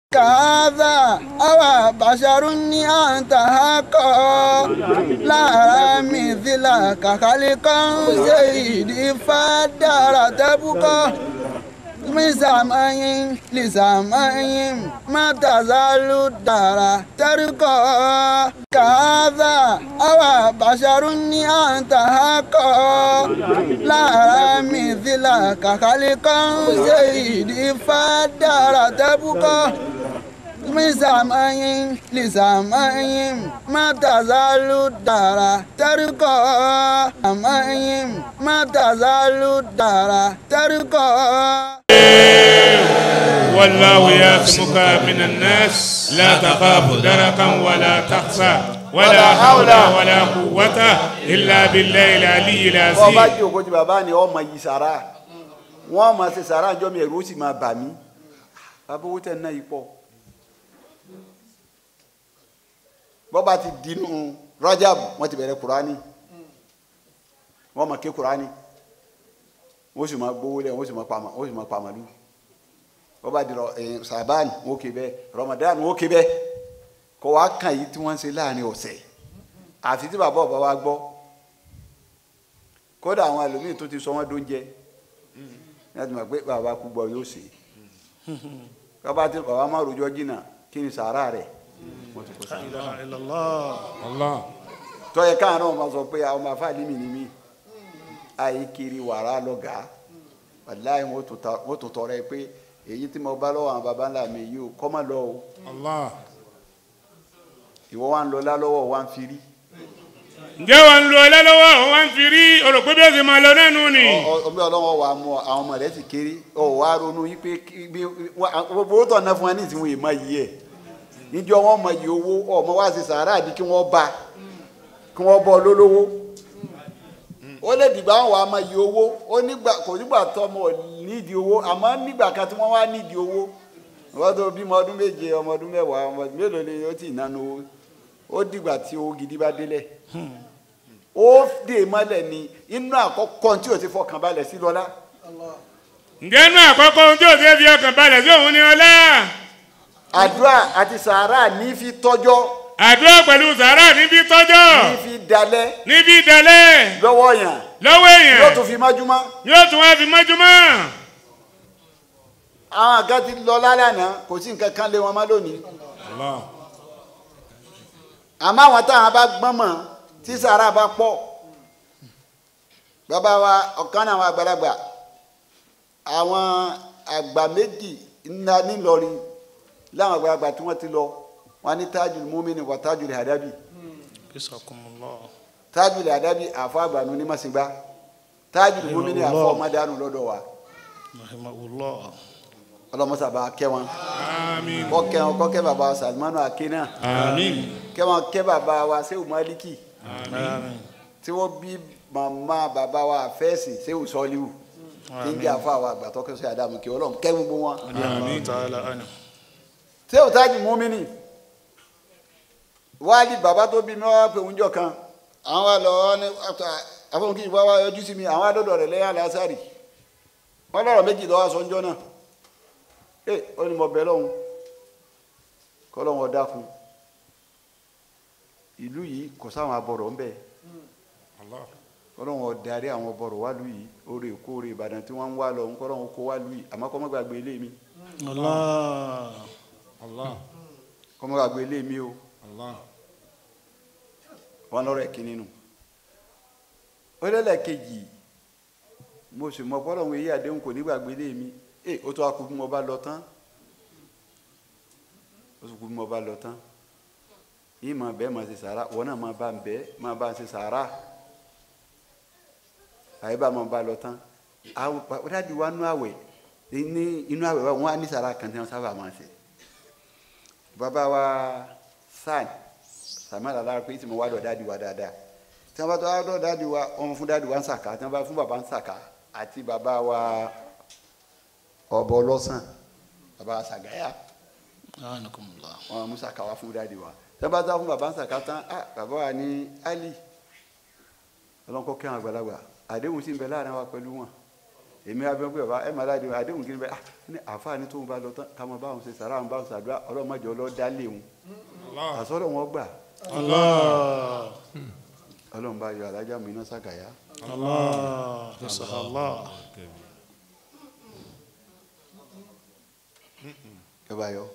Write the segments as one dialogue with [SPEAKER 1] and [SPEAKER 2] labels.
[SPEAKER 1] كهذا أو بشر أنت حقا لا مثلك خلقا سيدي فدار تبقى من سماء لسماء ما تزال الدار ترقى كهذا أو بشر أنت حقا لا مثلك خلقا سيدي فدار تبقى من سماء لسماء ما تزال الدار ترقى سماء ما تزال الدار ترقى
[SPEAKER 2] والله يعصمك من الناس لا تخاف دركا ولا تخشى ولا حول ولا قوة إلا بالله العلي
[SPEAKER 3] wọ́n bá
[SPEAKER 2] العظيم
[SPEAKER 3] jí òkú ti bàbá ni ọmọ yìí sàrà wọ́n máa ṣe sàrà àjọ mi ẹ̀rù ó sì máa bà mí bàbá owó tẹ̀ ń ná yìí pọ̀ bọ́ba ti dínú Rajab wọ́n ti bẹ̀rẹ̀ Kurani wọ́n máa ké Kurani wọ́n sì máa gbówó lẹ̀ wọ́n sì máa pàmò wọ́n sì máa pàmòlú bọ́ba di rọ ẹ̀ Saban wọ́n ké bẹ́ẹ̀ Ramadan wọ́n ké bẹ́ẹ̀ kọ́ wa kàn yìí tí wọ́n ń ṣe láàrin ọ̀sẹ̀ àfi tí bàbá ọba wa gbọ́ kódà àwọn ẹlòmíì tó ti sọ wọn dóúnjẹ láti mọ̀ pé bàbá kú gbọ́ yóò ṣe bàbá tí bàbá má rojọ́ jìnnà kí ni sàárà rẹ̀ wọ́n ti kó sàárà.
[SPEAKER 2] الله
[SPEAKER 3] tọ́yẹ káwọn náà máa sọ pé àwọn máa fà límì ní mí àyè kiri wàrà lọ́gàá wàláyé wọ́n tún ta- wọ́n tún tọrọ ẹ pé èyí tí mo bá lọ́wọ́ àwọn baba ńlá mi yìí o kọ́ má lọ o
[SPEAKER 2] الله
[SPEAKER 3] ìwọ wa ń lọ lálọ́wọ́ wa ń firi
[SPEAKER 2] ǹjẹ́ wàá ń lo ọlá lọ́wọ́ àwọn wá ń fi rí ọ̀rọ̀ pé bí ó ṣe máa lọ náà nù ni.
[SPEAKER 3] ọmọ ọlọ́wọ́ wa mú ọ, àwọn ọmọ rẹ ti kéré ọ wá ronú yìí pé kí- bí wá- gbogbo owó tọ̀ ná fún wa ní ìsìnkú yìí má yìí ẹ̀ níjọ́ wọn mọ yìí owó ọmọ wa ṣe sàárà àbí kí wọ́n bá kí wọ́n bọ́ lólówó ó lè dìgbà wọn wà á mọ yìí owó ó nígbà kò nígbà tó ọmọ ò nídìí owó àmọ́ nígbà kan tí wọ́n wá nídìí owó wọ́n tó bímọ ọdún méje ọmọ ọdún mẹ́wàá ọmọ ọdún mélòó ni ó ti nánu owó ó dìgbà tí owó gidi bá délẹ̀ ó dè mọ́lẹ̀ ni inú àkọ́kọ́ tí ò ti fọkàn balẹ̀ sí lọ́lá
[SPEAKER 2] ǹjẹ́ inú àkọ́kọ́ ohun tí ò ṣe fi ọkàn balẹ̀ sí òun ni ọlá.
[SPEAKER 3] àdúrà àti sàárà ní fi tọ́jọ́
[SPEAKER 2] àdúrà pẹ̀lú sàárà níbi tọ́jọ́
[SPEAKER 3] ní fi dalẹ̀
[SPEAKER 2] níbi ìdálẹ́
[SPEAKER 3] lọ́wọ́ yàn
[SPEAKER 2] lọ́wọ́ èèyàn
[SPEAKER 3] yóò tún fi májúmọ́
[SPEAKER 2] yóò tún wá fi mọ́júmọ́.
[SPEAKER 3] àwọn àga ti lọ lálànà kò sí nǹkan kan lé wọn má lónìí
[SPEAKER 2] Allah.
[SPEAKER 3] àmọ́ àwọn táwọn bá gbọ́n mọ̀ tí sàárà bá pọ̀ bàbá wa ọ̀kan náà àwọn àgbàlagbà àwọn àgbà méjì ńlá nílọrin láwọn àgbàlagbà tí wọ́n ti lọ wọn ní tájùlù múmínì wà tájùlù àdábì
[SPEAKER 4] bisakumullah
[SPEAKER 3] tájùlù àdábì àfọ àgbànú ní màsìngbà tájùlù múmínì àfọ ọmọdánù lọ́dọ̀ wa
[SPEAKER 4] rahimahullah
[SPEAKER 3] ọlọmọsàbà kẹ́ wọn
[SPEAKER 2] àmín
[SPEAKER 3] kọkẹ wọn kọkẹ bàbá wa salimanu akínà
[SPEAKER 2] àmín
[SPEAKER 3] kẹ́ wọn kẹ́ bàbá wa sehu maliki
[SPEAKER 4] amin
[SPEAKER 3] tí wọ́n bí màmá bàbá wa fẹsì sehu sọliwu tí ń jẹ àfọ àwọn àgbàtọ kẹsọ àdàmú kí Ọlọ́run kẹ́ gbogbo wọn.
[SPEAKER 4] amin ta'ala anhu
[SPEAKER 3] sehu tájù múmínì wáàlì bàbá tó bí mi wá pé oúnjẹ kan àwọn wa lọ ní àfọwọ́n kí ìbá wa yọjú sí mi àwọn adọ́dọ̀ rẹ̀ lẹ́yìn alásàrì wọ́n lọ́rọ̀ méjì lọ́wọ́ aṣọ ńjọ́ náà ẹ ó ní mo bẹ lọ́hùn kọ́ lọ́hùn ọ̀dà fún ìlú yìí kò sáwọn abọ̀rọ̀ ńbẹ kọ́ lọ́hùn ọ̀darí àwọn abọ̀rọ̀ wá lù yìí oore èkó oore ìbàdàn tí wọ́n ń wá lọ ń kọ́ lọ́hùn kó wá lù yìí àmọ́ kọ́ mọ́ gbàgbé ilé mi
[SPEAKER 4] allah
[SPEAKER 2] Allah
[SPEAKER 3] kọ́ mọ́ gbàgbé ilé mi o
[SPEAKER 2] Allah
[SPEAKER 3] wọn lọ́rọ̀ ẹ̀ kí nínú ó lẹ́lẹ̀ kejì mo sì mọ fọlọ́run èyí àdéhùn kò ní gbàgbé lé mi ẹ ó tó akú bí mo bá lọ tán ó tó kú bí mo bá lọ tán yìí máa bẹ́ẹ̀ máa ṣe sàárà wọn náà máa bá ń bẹ́ẹ̀ máa bá ń ṣe sàárà àyè bá máa bá lọ tán àwọn ó dájú wa nú àwẹ̀ ní inú àwẹ̀ wa wọn á ní sàárà kan tí wọn sábà máa ṣe bàbá wa sáà sàmàlà lára pé tí mo wá dọ̀ dáàdi wa dáadáa tí wọ́n bá tó wá dọ̀ dáàdi wa wọ́n fún dáàdi wa ń sàkà tí wọ́n bá fún bàbá ń sàkà àti bàbá wa ọ̀bọ lọ́sàn bàbá sàgáyà
[SPEAKER 4] anakumullah
[SPEAKER 3] wọ́n mú sàkà wá fún dáàdi wa tí wọ́n bá tó wá fún bàbá ń sàkà tán ah bàbá wa ní ali ọlọ́nkọ́ kẹ́hìn àgbàlagbà àdéhùn sì ń bẹ láàrin wa pẹ̀lú wọn èmi abẹ́ pé bàbá ẹ máa láde àdéhùn kí ni bẹ́ẹ̀ ah ní àfáàní tóun bá lọ tán ká máa bá wọn ṣe sàrà àwọn bá wọn ṣàdúrà ọlọ́mọdé ọlọ́dá lé wọn àsọ̀rọ̀ wọn gbà
[SPEAKER 4] Allah.
[SPEAKER 3] ọlọ́run bá yọ alájà mi iná sàgàyà
[SPEAKER 4] Allah. Allah.
[SPEAKER 3] ẹ bá yọ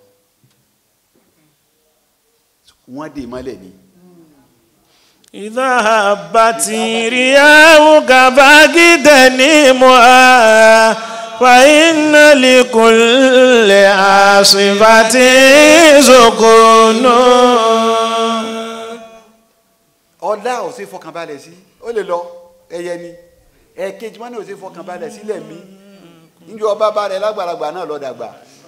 [SPEAKER 3] wọ́n dè mọ́lẹ̀ ni
[SPEAKER 4] إذا هبت رياحك فاجتنمها فإن لكل عاصفة سكون
[SPEAKER 3] ọlá ò sí fọkànbalẹ̀ sí ó lè lọ ẹyẹ ni ẹ̀ẹ̀kejì wọn ní ò sí fọkànbalẹ̀ sílẹ̀ mí níjọ ọba bá rẹ lágbàlagbà náà lọ dàgbà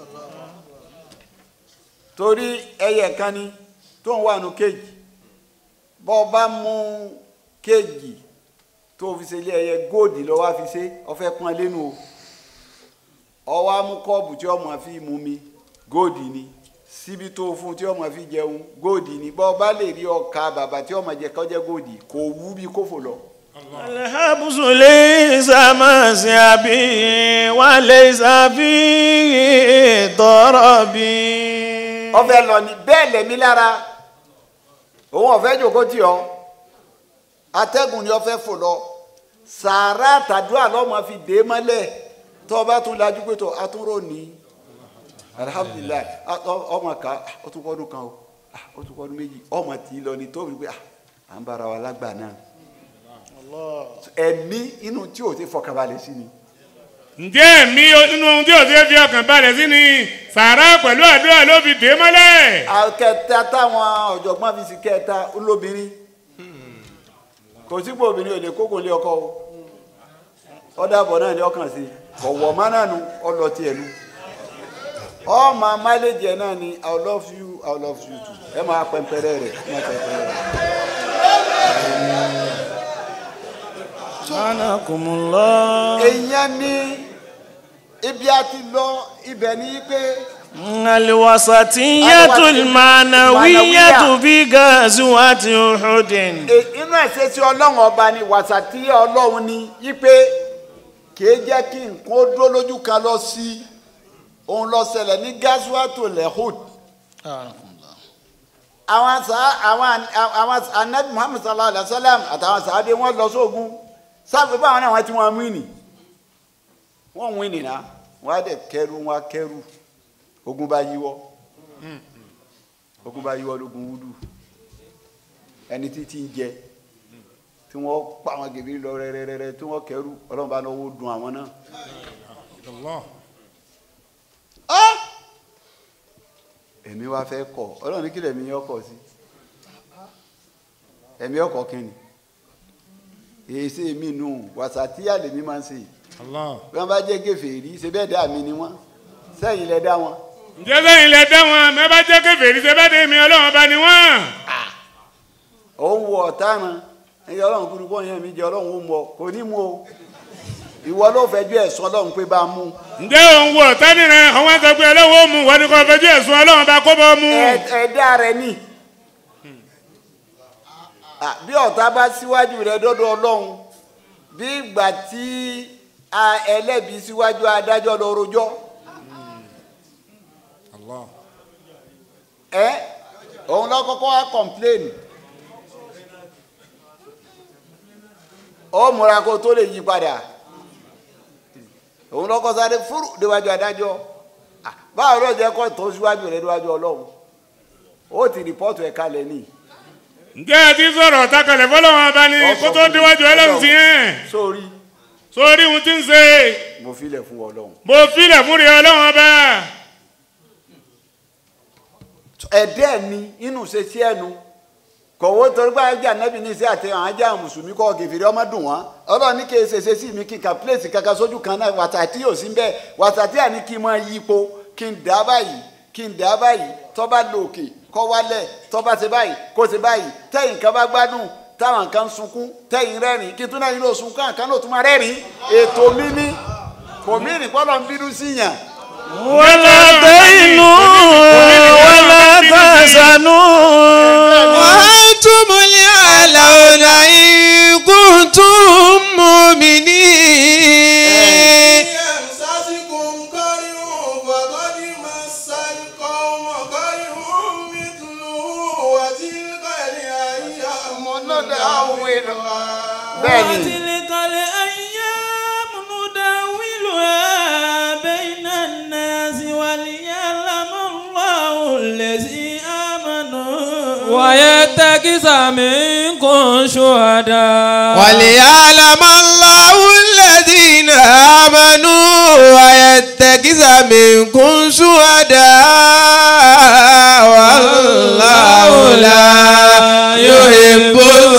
[SPEAKER 3] torí ẹyẹ kan ni tó ń wà nù kéèjì bọ́ ọ bá mú kéèjì tó fi ṣe ilé ẹyẹ góòdì lọ wá fi ṣe ọfẹ́ pọ́n lẹ́nu o ọwọ́ á mú kọ́ọ̀bù tí ọmọ fi mú mi góòdì ni síbi tó fún tí ọmọ fi jẹun góòdì ni bọ́ ọ bá lè rí ọkà bàbà tí ọmọ jẹ kọjá góòdì kò wú bí kófò lọ.
[SPEAKER 4] الحبس ليس مسيبي وليس فيه ضربي
[SPEAKER 3] ọfẹ lọ ni bẹ́ẹ̀ lẹ̀mí lára òun ọ̀fẹ́ jòkó tì ọ́ atẹ́gùn ni ọfẹ́ fò lọ sàárà tàdúrà lọ́mọ fi dé mọ́lẹ̀ tó o bá tún lajú pé tó atúrò ní alihamudulilayi a- ọ- ọmọ ká ó tún kọ́dún kan o ah, ó tún kọ́dún méjì ọmọ tì í lọ ni tó fi pé ah, à ń bára wa lágbà náà ẹ̀mí inú tí o ti fọkànbalẹ̀ sí ni
[SPEAKER 2] ǹjẹ́ mi nínú ohun tí ò ṣe fi ọkàn balẹ̀ sí ni sàrà pẹ̀lú àdúrà ló fi dé mọ́lẹ̀.
[SPEAKER 3] akẹta táwọn ọ̀jọ̀gbọ́n fi sí kẹta olóbìnrin kò sípò obìnrin ò lè kókò lé ọkọ o ọ̀dàbọ̀ náà ni ọkàn sí ọ̀wọ̀ mánánu ọlọ́tì ẹ̀nu ọmọ máléjì ẹ̀ náà ni i love you i love you too ẹ máa pẹ̀mpẹ̀rẹ̀ rẹ̀ ẹ máa pẹ̀mpẹ̀rẹ̀ rẹ̀.
[SPEAKER 4] سبحانكم الله
[SPEAKER 3] èèyàn ní ibi a ti lọ ibẹ̀ ní pé
[SPEAKER 4] الوسطية المعنوية في غزوة أحد
[SPEAKER 3] e- inú ẹ̀sẹ̀ tí ọlọ́run ọba ni wàsàtí ọlọ́run ni yípe kìí jẹ́ kí nǹkan ó dúró lójú kan lọ sí òun lọ ṣẹlẹ̀ ní gasuwato lehud àwọn sá àwọn àwọn anabi muhammed sallallahu alayhi wa sallam àtàwọn sàádé wọn lọ sóògùn sáfì báwọn náà wọn ti wọn wíìnì wọn wíìnì náà wọn á dẹ kẹrù wọn á kẹrù ogun bá yíwọ́ ogun bá yíwọ́ lógun wúdù ẹni títí ń jẹ tí wọn pa àwọn gèbè lọ rẹrẹrẹrẹ tí wọn kẹrù Ọlọ́run bá náwó dùn àwọn náà. Ah! ẹ̀mí wa fẹ́ kọ̀ ọlọ́run ní kí lẹ̀mí yẹn kọ̀ sí ẹ̀mí ọkọ̀ kínni èyí sí èmi nù wàsàtíyà lèmi máa ń ṣe bí wọ́n bá jẹ́ gèfèrí ṣe bẹ́ẹ̀ dá mi ni wọ́n sẹ́yìn lẹ dá wọn
[SPEAKER 2] ǹjẹ́ sẹ́yìn lẹ dá wọn mẹ́ bá jẹ́ kèfèrí ṣe bá dé mi ọlọ́run ọba ni wọ́n.
[SPEAKER 3] òun wọ ọ̀taràn ẹ̀yẹ ọlọ́run kúrú bọ́ yẹn mi jẹ́ ọlọ́run ó mọ kò ní mú o ìwọ ló fẹjọ́ ẹ̀sùn ọlọ́run pé bá a mú
[SPEAKER 2] ǹjẹ́ òun wọ tani rẹ àwọn sọ pé ọlọ́run ó mú wọn ni kò fẹjú ẹ̀sùn ọlọ́run ọba kó bọ́ mú.
[SPEAKER 3] Ẹ- ẹ̀dá rẹ ní Ah, bí ọ̀tá bá síwájú rẹ dọ́dọ̀ ọlọ́run bí ìgbà tí a- ẹlẹ́bi síwájú adájọ́ lọ rojọ́ ẹ òun lọ kọ́kọ́ wá kọ̀mpléènì ó múra kó tó lè yí padà òun lọ́kọ́ sáré fúrú déwájú adájọ́ Ah, báwo ló jẹ́ kó tó síwájú rẹ déwájú ọlọ́run ó ti rìpọ́tù ẹ̀ kalẹ̀ ní.
[SPEAKER 2] ǹjẹ́ ẹ ti sọ̀rọ̀ takalẹ̀ fọlọ́run ọba ni kó tó déwájú ọlọ́run sí yẹn
[SPEAKER 3] sórí
[SPEAKER 2] sórí ohun tí ń ṣe
[SPEAKER 3] mo filẹ̀ fún ọlọ́run.
[SPEAKER 2] mo filẹ̀ fún rí ọlọ́run ọba.
[SPEAKER 3] ẹ̀dẹ́ ni inú ṣe sí ẹnu kọ̀wé torí pé ajá nẹ́bí ní sí àti àwọn ajá mùsùlùmí kọ́ gèfèrè ọmọ dùn wọ́n ọlọ́run ní kí ẹ ṣèṣe sí mi kí n ka pílẹ̀sì kankan sójú kan náà wàtàtí yóò sí bẹ́ẹ̀ wàtàtí àní kí n máa yí ipò kí n dá báyìí kí n dá báyìí tó bá lọ òkè kọ́ wálẹ̀ tó bá ṣe báyìí kó ṣe báyìí tẹ́yìn kan bá gbádùn táwọn kan sunkún tẹ́yìn rẹ́rìn kí n tún náà yín ló sunkún àkàn náà tún máa rẹ́rìn ètò mi ní kò mí ní pọ́nlọ́ ń bínú síyàn
[SPEAKER 4] ولا تهنوا ولا تحزنوا
[SPEAKER 5] وأنتم الأعلون إن كنتم مؤمنين
[SPEAKER 3] نداولها bẹ́ẹ̀ni
[SPEAKER 4] وتلك الأيام نداولها بين الناس وليعلم الله الذي آمنوا
[SPEAKER 6] ويتخذ منكم شهداء
[SPEAKER 5] وليعلم الله الذين آمنوا ويتخذ منكم شهداء والله لا يحب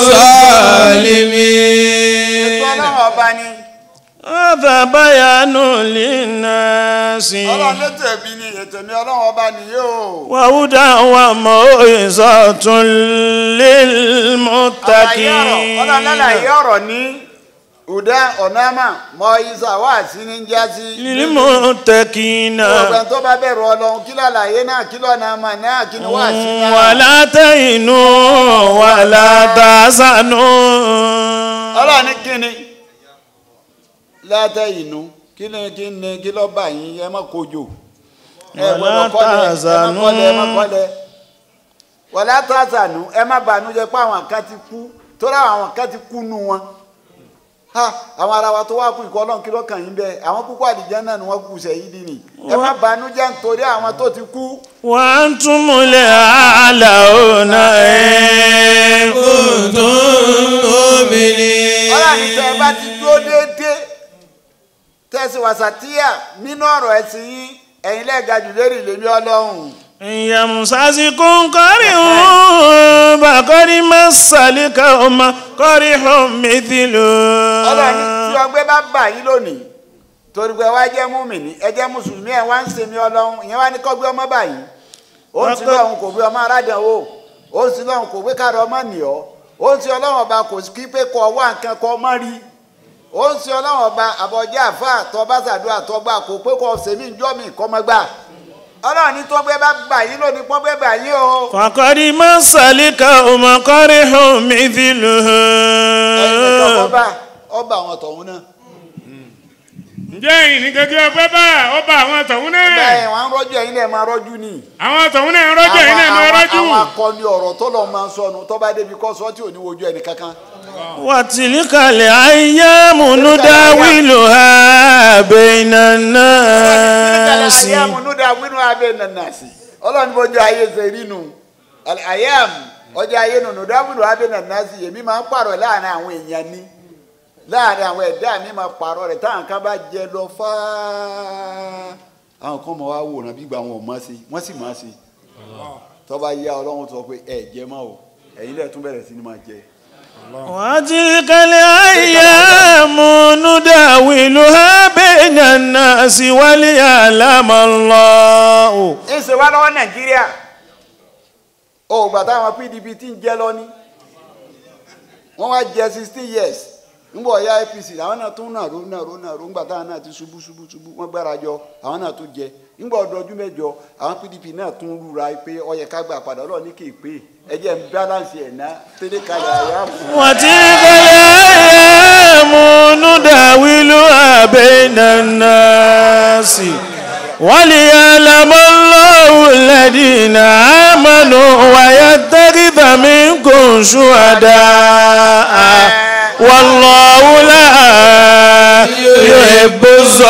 [SPEAKER 5] الظالمين
[SPEAKER 3] ọlọ́run ọba ni
[SPEAKER 4] هذا بيان للناس
[SPEAKER 3] ọlọ́run ló tẹ̀bi ni ètò mi ọlọ́run ọba nìyí o.
[SPEAKER 4] وهدى وموعظة
[SPEAKER 3] àlàyé ọ̀rọ̀ ọlọ́run lálàyé
[SPEAKER 4] للمتقين
[SPEAKER 3] ọ̀rọ̀ ní ùdá ọ̀nàmà mọ ìsà wá sí ní jásí.
[SPEAKER 4] للمتقين
[SPEAKER 3] ọ̀gbẹ́ tó bá bẹ̀rù ọlọ́run kí lálàyé náà kí lọ́nà àmà náà kí ni wá sí náà.
[SPEAKER 4] ولا تهنوا ولا تحزنوا
[SPEAKER 3] ọlọ́run ní kíni látẹ̀ inú kí ni kí ni kí lọ́ bá yín ẹ má kojú ẹ
[SPEAKER 4] Wala
[SPEAKER 3] gbọ́dọ̀ kọ́lẹ̀ ẹ má
[SPEAKER 4] tazanu.
[SPEAKER 3] kọ́lẹ̀ ẹ má kọ́lẹ̀ wàlá tàzánù ẹ má bànújẹ́ pé àwọn kan ti kú torí àwọn kan ti kú nù wọn ha àwọn ará wa tó wá kú ìkọ́ ọlọ́run kí ló kàn yín bẹ́ẹ̀ àwọn púpọ̀ àdìjẹ́ náà ni wọ́n kú sẹ́yìn dì ní ẹ má bànújẹ́ nítorí àwọn tó ti kú
[SPEAKER 4] وأنتم الأعلون إن كنتم
[SPEAKER 3] ọlọ́run ní tẹ́ ẹ bá
[SPEAKER 4] مؤمنين
[SPEAKER 3] ti dúró déédéé tẹ́sí wàsàtíyà nínú ọ̀rọ̀ ẹ̀sìn yín ẹ̀yin lẹ́ẹ̀ga jù lérí ìlérí ọlọ́run.
[SPEAKER 4] إن يمسسكم قرح فقد مس القوم قرح
[SPEAKER 3] ọlọ́run ní tí
[SPEAKER 4] مثله
[SPEAKER 3] ọgbẹ́ bá bà yín lónìí torí pé ẹ wá jẹ́ múmìnì ẹ jẹ́ mùsùlùmí ẹ wá ń sèmi ọlọ́run ìyẹn wá ní kọ́gbé ọmọ báyìí ó ń sin lọ́run kò gbé ọmọ aládàáwò ó ń sin lọ́run kò gbé káàrọ̀ ọmọ nìyọ́ ó ń sin ọlọ́run ọba kò sí pé kọ́ wá nǹkan kọ́ ọmọ rí ó ń sin ọlọ́run ọba àbọ̀jẹ́ àfa tọ́ba sàdúrà tọ́gbà kò pé kọ́ sèmi ìjọ́ mi kọ́ mọ́ gbà ọlọ́run ní tọ́gbẹ́ bá bà yín lónìí pọ́gbẹ́ bà yín o.
[SPEAKER 4] فقد مس القوم قرح مثله
[SPEAKER 3] ẹnìkan ọba ọba àwọn tọ̀hún náà
[SPEAKER 2] ǹjẹ́ ẹ̀yin ní gẹ́gẹ́ ọgbẹ́ bá ọba àwọn tọ̀hún náà
[SPEAKER 3] bẹ́ẹ̀ wọ́n á rọ́jú ẹ̀yin lẹ́ẹ̀ máa rọ́jú ni.
[SPEAKER 2] àwọn tọ̀hún náà ń rọ́jò ẹ̀yin náà máa
[SPEAKER 3] Àwọn-
[SPEAKER 2] rọ́jò
[SPEAKER 3] àwọn akọni ọ̀rọ̀ tó lọ máa ń sọnù tó bá débi kọ́ sọ́ tí ò ní wojú ẹnì kankan.
[SPEAKER 4] وتلك الأيام نداولها بين الناس
[SPEAKER 3] àyàmù núdà wínú abẹ́ nànàsì ọlọ́run bójú ayé ṣe rí nu àyàmù ọjọ́ ayé nù núdà wínú abẹ́ nànàsì èmi máa ń pààrọ̀ láàrin àwọn èèyàn ni láàrin àwọn ẹ̀dá mi máa pààrọ̀ rẹ̀ táwọn kan bá jẹ lọ fáá àwọn kan mọ̀ wá wòran bí gba wọn ò mọ̀ sí wọ́n sì mọ̀ sí tó bá yá ọlọ́run sọ pé ẹ̀ jẹ́ mọ́ o ẹ̀yin lẹ́ẹ̀ tún bẹ̀rẹ̀ sí ni máa jẹ.
[SPEAKER 4] وتلك الأيام نداولها بين الناس وليعلم الله
[SPEAKER 3] ń ṣe wá lọ́wọ́ nàìjíríà o gbà táwọn pdp ti ń jẹ́ lọ ní wọ́n wá jẹ sixteen years ńgbọ̀ ọ̀ya apc àwọn náà tún nàró nàró nàró ńgbà táwọn náà ti ṣubú ṣubú ṣubú wọ́n gbára jọ àwọn náà tún jẹ ńgbọ̀ ọdọọdún mẹ́jọ àwọn pdp náà tún rúra pé ó yẹ ká gbà padà ọlọ́ọ̀ ní kì í pé ẹ jẹ́ ń balance ẹ̀ ná tẹ́lẹ̀ kalẹ̀ àyà fún un.
[SPEAKER 4] وتلك الأيام نداولها بين الناس وليعلم الله الذين آمنوا ويتخذ منكم شهداء والله لا يحب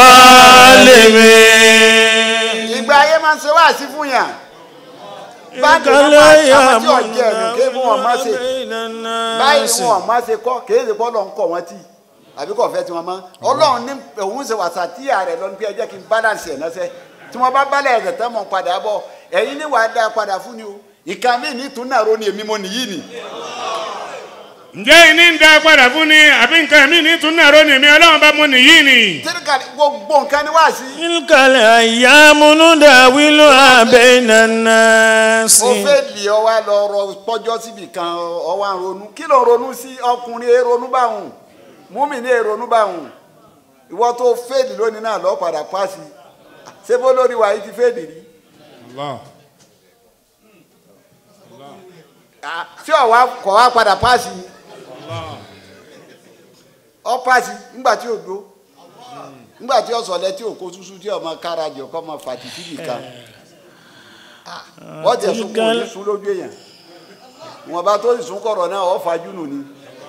[SPEAKER 4] الظالمين
[SPEAKER 3] ìgbà ayé máa ń ṣe wáàsí fún yàn báńkì wọn máa àwọn tí ọ̀jẹ̀ ẹ̀dùn ké fún wọn máa ṣe báyìí ni wọn máa ṣe kọ́ kì í ṣe kọ́ lọ́n kọ́ wọn tì àbí kò fẹ́ tí wọ́n mọ́ ọlọ́run ní òun ṣe wàsà tí ààrẹ lọ́nu pé ẹ jẹ́ kí n balance ẹ̀ lọ́sẹ̀ tí wọ́n bá balẹ̀ ẹ̀sẹ̀ tán mọ̀ padà bọ̀ ẹ̀yin ní wàá dá padà fún ni o ìka mi ní tún náà ro ni èmi mo nìyí ni
[SPEAKER 2] ǹjẹ́ ẹ̀yin ní ń da padà fún ni àbí nǹkan mi ní tún náà rónì mi ọlọ́run bá mú nìyí ni.
[SPEAKER 3] tíríkà gbogbo nǹkan ni wá sí.
[SPEAKER 4] تلك الأيام نداولها بين الناس
[SPEAKER 3] mo fẹ́ lè ọ wá lọ rọ pọ́jọ́ síbi kan ọ wá ń ronú kí ló ń ronú sí ọkùnrin ẹ ronú báwùn múmi ní ẹ ronú báwùn ìwọ tó fèdì lónìí náà lọ padà pàṣẹ ṣé bó lórí wa yìí ti fèdì rí Ah, tí ọ wá kọ wá padà pàṣẹ ọ pàṣẹ ńgbà tí ò dó ńgbà tí ọsọlẹ tí ò kó tútù tí ọmọ kára jọ kọ ọmọ fàtìtì nìkan wọ́n tẹ̀ sún kò ní sún lójú èèyàn wọn bá tó ìsún kọ̀rọ̀ náà ọ̀ fajú nù ni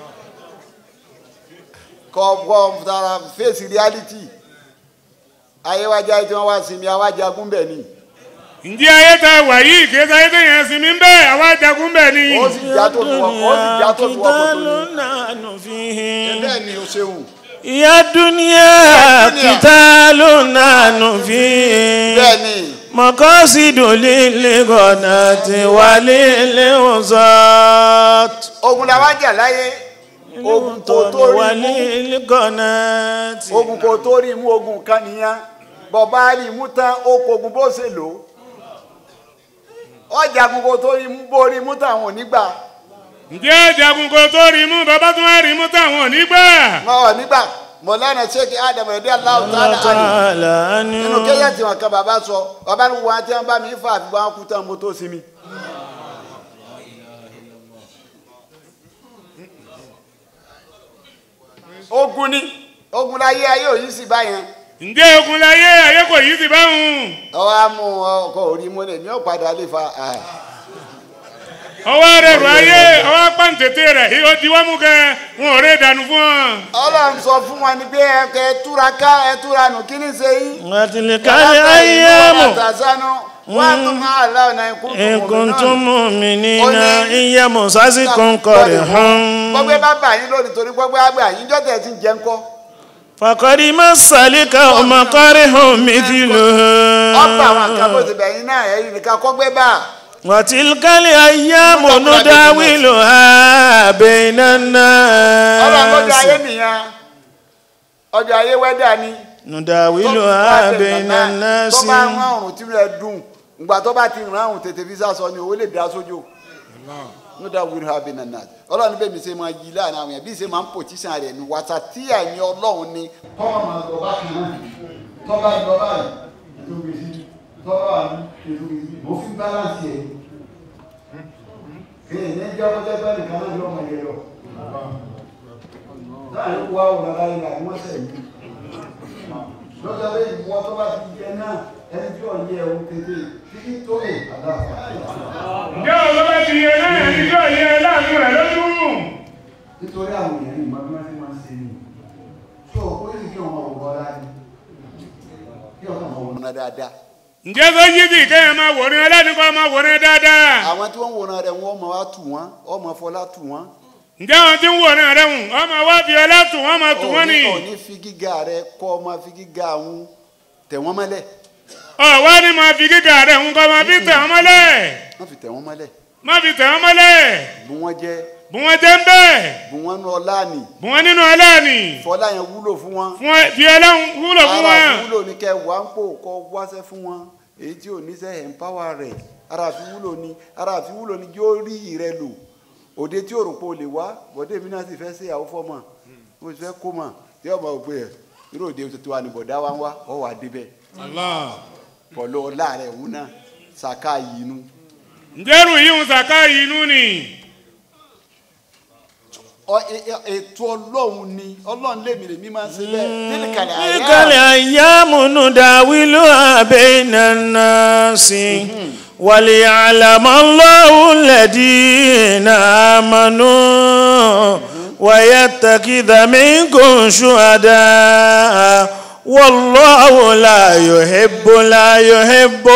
[SPEAKER 3] kọ́ kọ́ tara fèsì reality ayéwájá tí wọ́n wá sinmi awájagun bẹ̀ ni
[SPEAKER 2] ǹjẹ́ ayé tá a wà yìí kì í sáyé téèyàn sinmi ń bẹ́ẹ̀ àwa jagun bẹ́ẹ̀ ni.
[SPEAKER 3] ó sì já tó fi wọ́n ó sì já tó fi wọ́n kó tó ní.
[SPEAKER 4] قتال فيه
[SPEAKER 3] bẹ́ẹ̀ ni o ṣeun
[SPEAKER 4] يا دنيا قتال نحن فيه
[SPEAKER 3] bẹ́ẹ̀ ni
[SPEAKER 4] مقاصد للغنات وللوزات
[SPEAKER 3] ogun la wá jà láyé ogun kò tó rí mú
[SPEAKER 4] وللغنات
[SPEAKER 3] ogun kò tó rí mú ogun kan nìyẹn bọ̀bá rí mú tán ó kogun bó ṣe lò ó ọjà ogun kò tó rí mú bó rí mú tán àwọn ò ní gbà
[SPEAKER 2] ǹjẹ́ jagun kò tó rí mú bàbá tó wá rí mú táwọn ò ní gbà.
[SPEAKER 3] wọn ò ní gbà mọ̀lánà ṣéèkì ádámù ẹ̀dẹ́ aláwọ̀ tààlà àná
[SPEAKER 4] تعالى
[SPEAKER 3] nínú
[SPEAKER 4] عنه
[SPEAKER 3] kéyà tí wọn kan bàbá sọ bàbá ní wọn tí wọn bá mi fà àfi wọn kú tán mo tó sinmi. ogun ni ogun láyé ayé òyìn sì báyẹn
[SPEAKER 2] ǹjẹ́ ogun láyé ayé kò yí sí báwọn.
[SPEAKER 3] ọwọ́ á mú ọkọ̀ orí mọ́lẹ̀ ní ọ̀padà lè fa ah.
[SPEAKER 2] ọwọ́ rẹ̀ rọ ayé ọwọ́ pàǹtẹ̀tẹ̀ rẹ̀ ó di wọ́n mú kẹ́ wọn ò rẹ̀ dànù fún ọ.
[SPEAKER 3] ọlọ́run sọ fún wọn ni pé ẹ kẹ túra ká ẹ túra nù kí ni ṣe yín.
[SPEAKER 4] وتلك الأيام
[SPEAKER 3] àtàzánú wọn tún máa láwọn náà ikú
[SPEAKER 4] إن كنتم مؤمنين
[SPEAKER 3] Ó ní-
[SPEAKER 4] إن يمسسكم قرح
[SPEAKER 3] gbọ́gbẹ́ bá bà yín lónìí torí gbọ́gbẹ́ àgbà yín jọ́tẹ̀ ti ń jẹ́ ńkọ́.
[SPEAKER 4] فقد مس القوم قرح مثله
[SPEAKER 3] ọ̀pọ̀ àwọn kan bó ti bẹ̀ yín náà ẹ̀yìn nìkan kọ́gbẹ́ bá.
[SPEAKER 4] وتلك الأيام نداولها بين
[SPEAKER 3] ọlọ́run lọ́jọ́ ayé
[SPEAKER 4] الناس
[SPEAKER 3] nìyẹn ọjọ́ ayé wẹ́dà ni.
[SPEAKER 4] نداولها بين
[SPEAKER 3] tó
[SPEAKER 4] الناس
[SPEAKER 3] bá ń rán ọ̀run tí rẹ̀ dùn ìgbà tó bá ti rán ọ̀run tètè fi sásọ ni owó lè dá sójò. no doubt will have been enough ọlọ́run bẹ́ẹ̀ mi ṣe máa yí láàrin àwọn yẹn bí ṣe máa ń pòtíṣàn rẹ̀ ní wàtà tí àìní ọlọ́run ni. tọ́wọ́ máa lọ bá kan náà tọ́ba lọ báyìí ètò gbèsè tọ́ba wà ní ètò gbèsè mo fi balance ẹ̀ kéèyàn ní ẹjọ́ ọjọ́ ẹgbẹ́ nìkan náà yọ ọmọ yẹn lọ. láàrin wá òun ara yẹn àti wọ́n sẹ̀ mí. lọ́jọ́ bẹ́ẹ̀ ìwọ tó bá ti yẹ náà ẹni tí ò yẹ òun tètè títí tó lè àdáfà.
[SPEAKER 2] ǹjẹ́ òun ló bá ti yẹ náà ẹni tí ò yẹ láàánú rẹ̀ lójú.
[SPEAKER 3] nítorí àwọn èèyàn ní ìmọ̀ bí wọ́n ti máa ń ṣe ni tó o kó yìí kí ọmọ òwò ọlá ni kí ọmọ òwò ọlá dáadáa.
[SPEAKER 2] ǹjẹ́ tó yí sí kéèyàn máa wòran ẹlẹ́nìkan máa wòran dáadáa.
[SPEAKER 3] àwọn tí wọ́n ń wòran rẹ̀ wọ́n mọ̀ wá tù wọ́n ọmọ fọlá tù wọ́n.
[SPEAKER 2] ǹjẹ́ àwọn tí ń wòran rẹ̀ hùn ọmọ wá fi ọlá tù wọ́n máa tù wọ́n ni.
[SPEAKER 3] òní òní fi gíga rẹ kọ́ ọmọ fi gíga àwọn tẹ̀ wọ́n mọ́lẹ̀
[SPEAKER 2] ọ̀wá ni máa fi gíga rẹ̀ hùn kọ́ máa fi tẹ̀ wọ́n mọ́lẹ̀.
[SPEAKER 3] wọ́n fi tẹ̀ wọ́n mọ́lẹ̀
[SPEAKER 2] máa fi tẹ̀ wọ́n mọ́lẹ̀.
[SPEAKER 3] bù wọ́n jẹ́
[SPEAKER 2] bù wọ́n jẹ́ ń bẹ́ẹ̀.
[SPEAKER 3] bù wọ́n nú ọlá nì
[SPEAKER 2] bù wọ́n nínú ọlọ́ọ̀nì.
[SPEAKER 3] fọlá yẹn wúlò fún wọn.
[SPEAKER 2] fún ẹ fi ọlọ́run wúlò fún
[SPEAKER 3] ara
[SPEAKER 2] wọn.
[SPEAKER 3] fi wúlò ní kẹ wá ń pò kọ wáṣẹ fún wọn èyí tí ò ní sẹ empower rẹ ara fi wúlò ní ara fi wúlò ní kí ó rí rẹ lò òde tí òròpó lè wá bọ́dé mi náà sì fẹ́ ṣe àwọn fọ́mọ mo sì fẹ́ kó mọ̀ tí ọmọ òpè ẹ̀ irú òde tuntun wa ní bọ̀dá wa ń wá ọ wà débẹ̀
[SPEAKER 2] Allah.
[SPEAKER 3] pọ̀lú ọlá rẹ̀ òun náà ṣàká yìí nu.
[SPEAKER 2] ǹjẹ́ rù yìí ń sàká yìí inú ni.
[SPEAKER 3] Ọ- ẹ- ẹ- ètò ọlọ́run ni ọlọ́run lèmi lèmi máa ń ṣe bẹ́ẹ̀ nílì kàlẹ́
[SPEAKER 4] تلك
[SPEAKER 3] àyà
[SPEAKER 4] الأيام نداولها بين الناس وليعلم الله الذين آمنوا ويتخذ منكم شهداء والله لا يحب لا يحب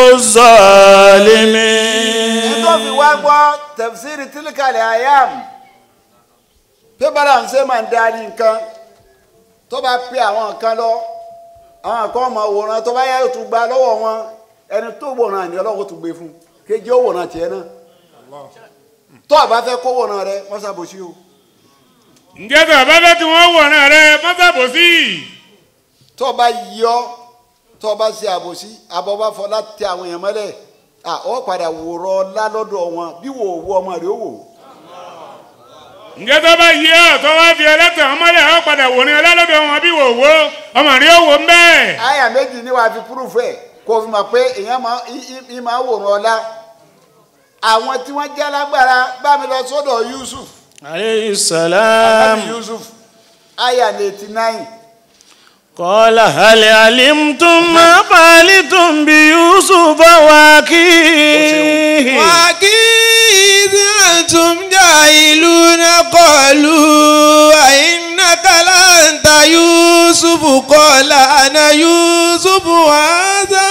[SPEAKER 4] الظالمين
[SPEAKER 3] nítorí fi wá gbọ́ tẹ̀síìrì tílíkàlẹ̀ àyàm pé bára ń ṣe máa ń darí nǹkan tó bá pe àwọn nǹkan lọ àwọn nǹkan ọmọ wòran tó bá yá yóò tún gba lọ́wọ́ wọn ẹni tó wòran ni ọlọ́run tún gbé fún kéjì ó wòran tiẹ̀ náà tó o bá fẹ́ kó wòran rẹ wọ́n ṣàbòsí o
[SPEAKER 2] ǹjẹ́ tó bá fẹ́ kí wọ́n wòran rẹ̀ mọ́sàbòsí.
[SPEAKER 3] tó o bá yọ tó o bá ṣe àbòsí àbọ̀ bá fọ láti àwọn èèyàn mọ́lẹ̀ à ó padà wòrọ̀ ọlá lọ́dọ̀ wọn bí wò ó wọ ọmọ rẹ ó wò ó.
[SPEAKER 2] ǹjẹ́ tó bá yí ọ́ tó wá fi ẹlẹ́tàn ọmọlẹ̀ ọ́ padà wòran ẹlẹ́lọ́dọ̀ wọn bí wò wó ọmọ rí òwò ń bẹ́ẹ̀.
[SPEAKER 3] àyà méjì ni wàá fi púrúfù ẹ kó o fi mọ̀ pé èèyàn máa í- í- í máa wòran ọlá àwọn tí wọ́n jẹ́ alágbára bá mi lọ sọ́dọ̀ Yusuf
[SPEAKER 4] عليه السلام
[SPEAKER 3] Ànábì Yusuf àyà ní eighty nine
[SPEAKER 4] قال هل علمتم ما فعلتم بيوسف واخيه
[SPEAKER 5] وأكيد أنتم جاهلون قالوا أئنك لأنت يوسف قال أنا يوسف هذا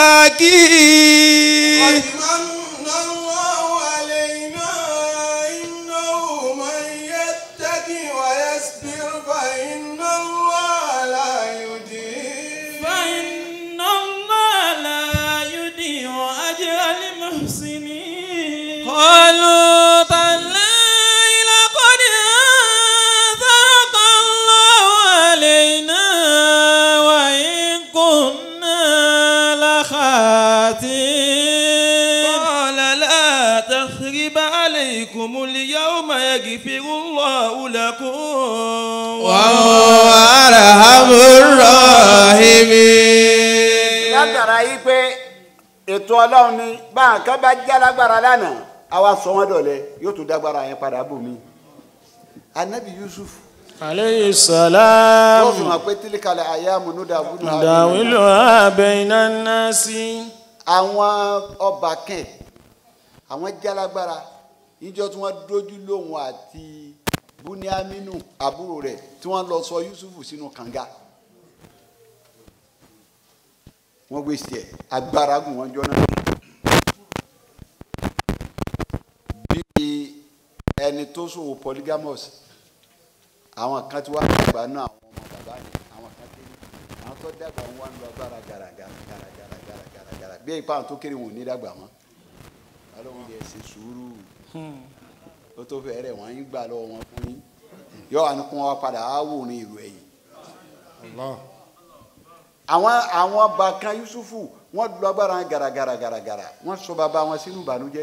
[SPEAKER 5] أخي
[SPEAKER 1] من الله علينا إنه من يتقي ويصبر فإن الله لا يضيع
[SPEAKER 6] فإن الله لا يضيع أجر المحسنين قالوا تالله لقد آثرك الله علينا وإن كنا لخاطئين قال لا تثريب عليكم اليوم يغفر الله لكم
[SPEAKER 5] وهو أرحم الراحمين
[SPEAKER 3] látara yìí pé ètò ọlọ́run ni báwọn kan bá já lágbára lánàá àwa sọ wọn dọ̀lẹ́ yóò tún dágbára yẹn padà bò mí. anabi yusuf
[SPEAKER 4] عليه
[SPEAKER 3] wọ́n fi
[SPEAKER 4] السلام
[SPEAKER 3] hàn pé tílíkalẹ̀ àyà múnúdà búnú
[SPEAKER 4] نداولها بين الناس
[SPEAKER 3] àwọn ọba kẹ̀ àwọn jálágbára níjọ́ tí wọ́n dójú lóhùn àti buniaminu àbúrò rẹ̀ tí wọ́n lọ sọ yusufu sínú kànga wọ́n gbé sí ẹ̀ agbára gùn wọ́n jọ náà bí ẹni tó ṣòwò polygamous àwọn kan tí wọ́n dàgbà náà àwọn ọmọ bàbá yẹn àwọn kan kéré àwọn tó dàgbà wọn wá ń lọ agbára gàràgàrà gàràgàrà gàràgàrà gàrà bí ipa àwọn tó kéré wọn ò ní dàgbà mọ́ alóhùn yẹn ṣe sùúrù ó tó fẹ́ rẹ̀ wọ́n ń gbà lọ́wọ́ wọn fún yín yọ àwọn kún wa padà á wò ní ìlú ẹ̀yìn àwọn àwọn bàkan yusufu wọ́n lọ agbára gàràgàrà gàràgàrà wọ́n sọ bàbá wọn sínú ìbànújẹ́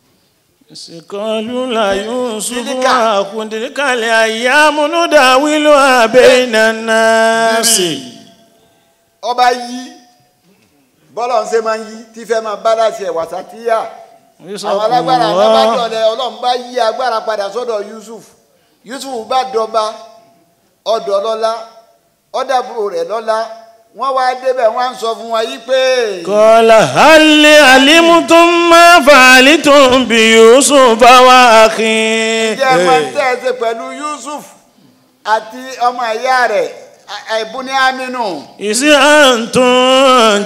[SPEAKER 4] قالوا لا يوسف
[SPEAKER 3] تلك-
[SPEAKER 4] وأخو تلك الأيام نداولها بين الناس
[SPEAKER 3] ọba yí bọ́lá ń ṣe máa ń yí tí fẹ́ máa bá láti ẹ̀ wàsátíyà àwọn alágbára alábàdọ̀lẹ̀ ọlọ́run bá yí agbára padà sọ́dọ̀ yusuf yusuf bá dọba ọ̀dọ̀ lọ́lá ọ̀dàbúrò rẹ̀ lọ́lá wọ́n wá débẹ̀ wọ́n á ń sọ fún wa yí pé
[SPEAKER 4] قال هل علمتم ما فعلتم بيوسف وأخيه
[SPEAKER 3] ǹjẹ́ ẹ máa ń tẹ́ ẹ ṣe pẹ̀lú yusuf àti ọmọ ìyá rẹ̀ ẹ̀bùnì aminu
[SPEAKER 4] إذ أنتم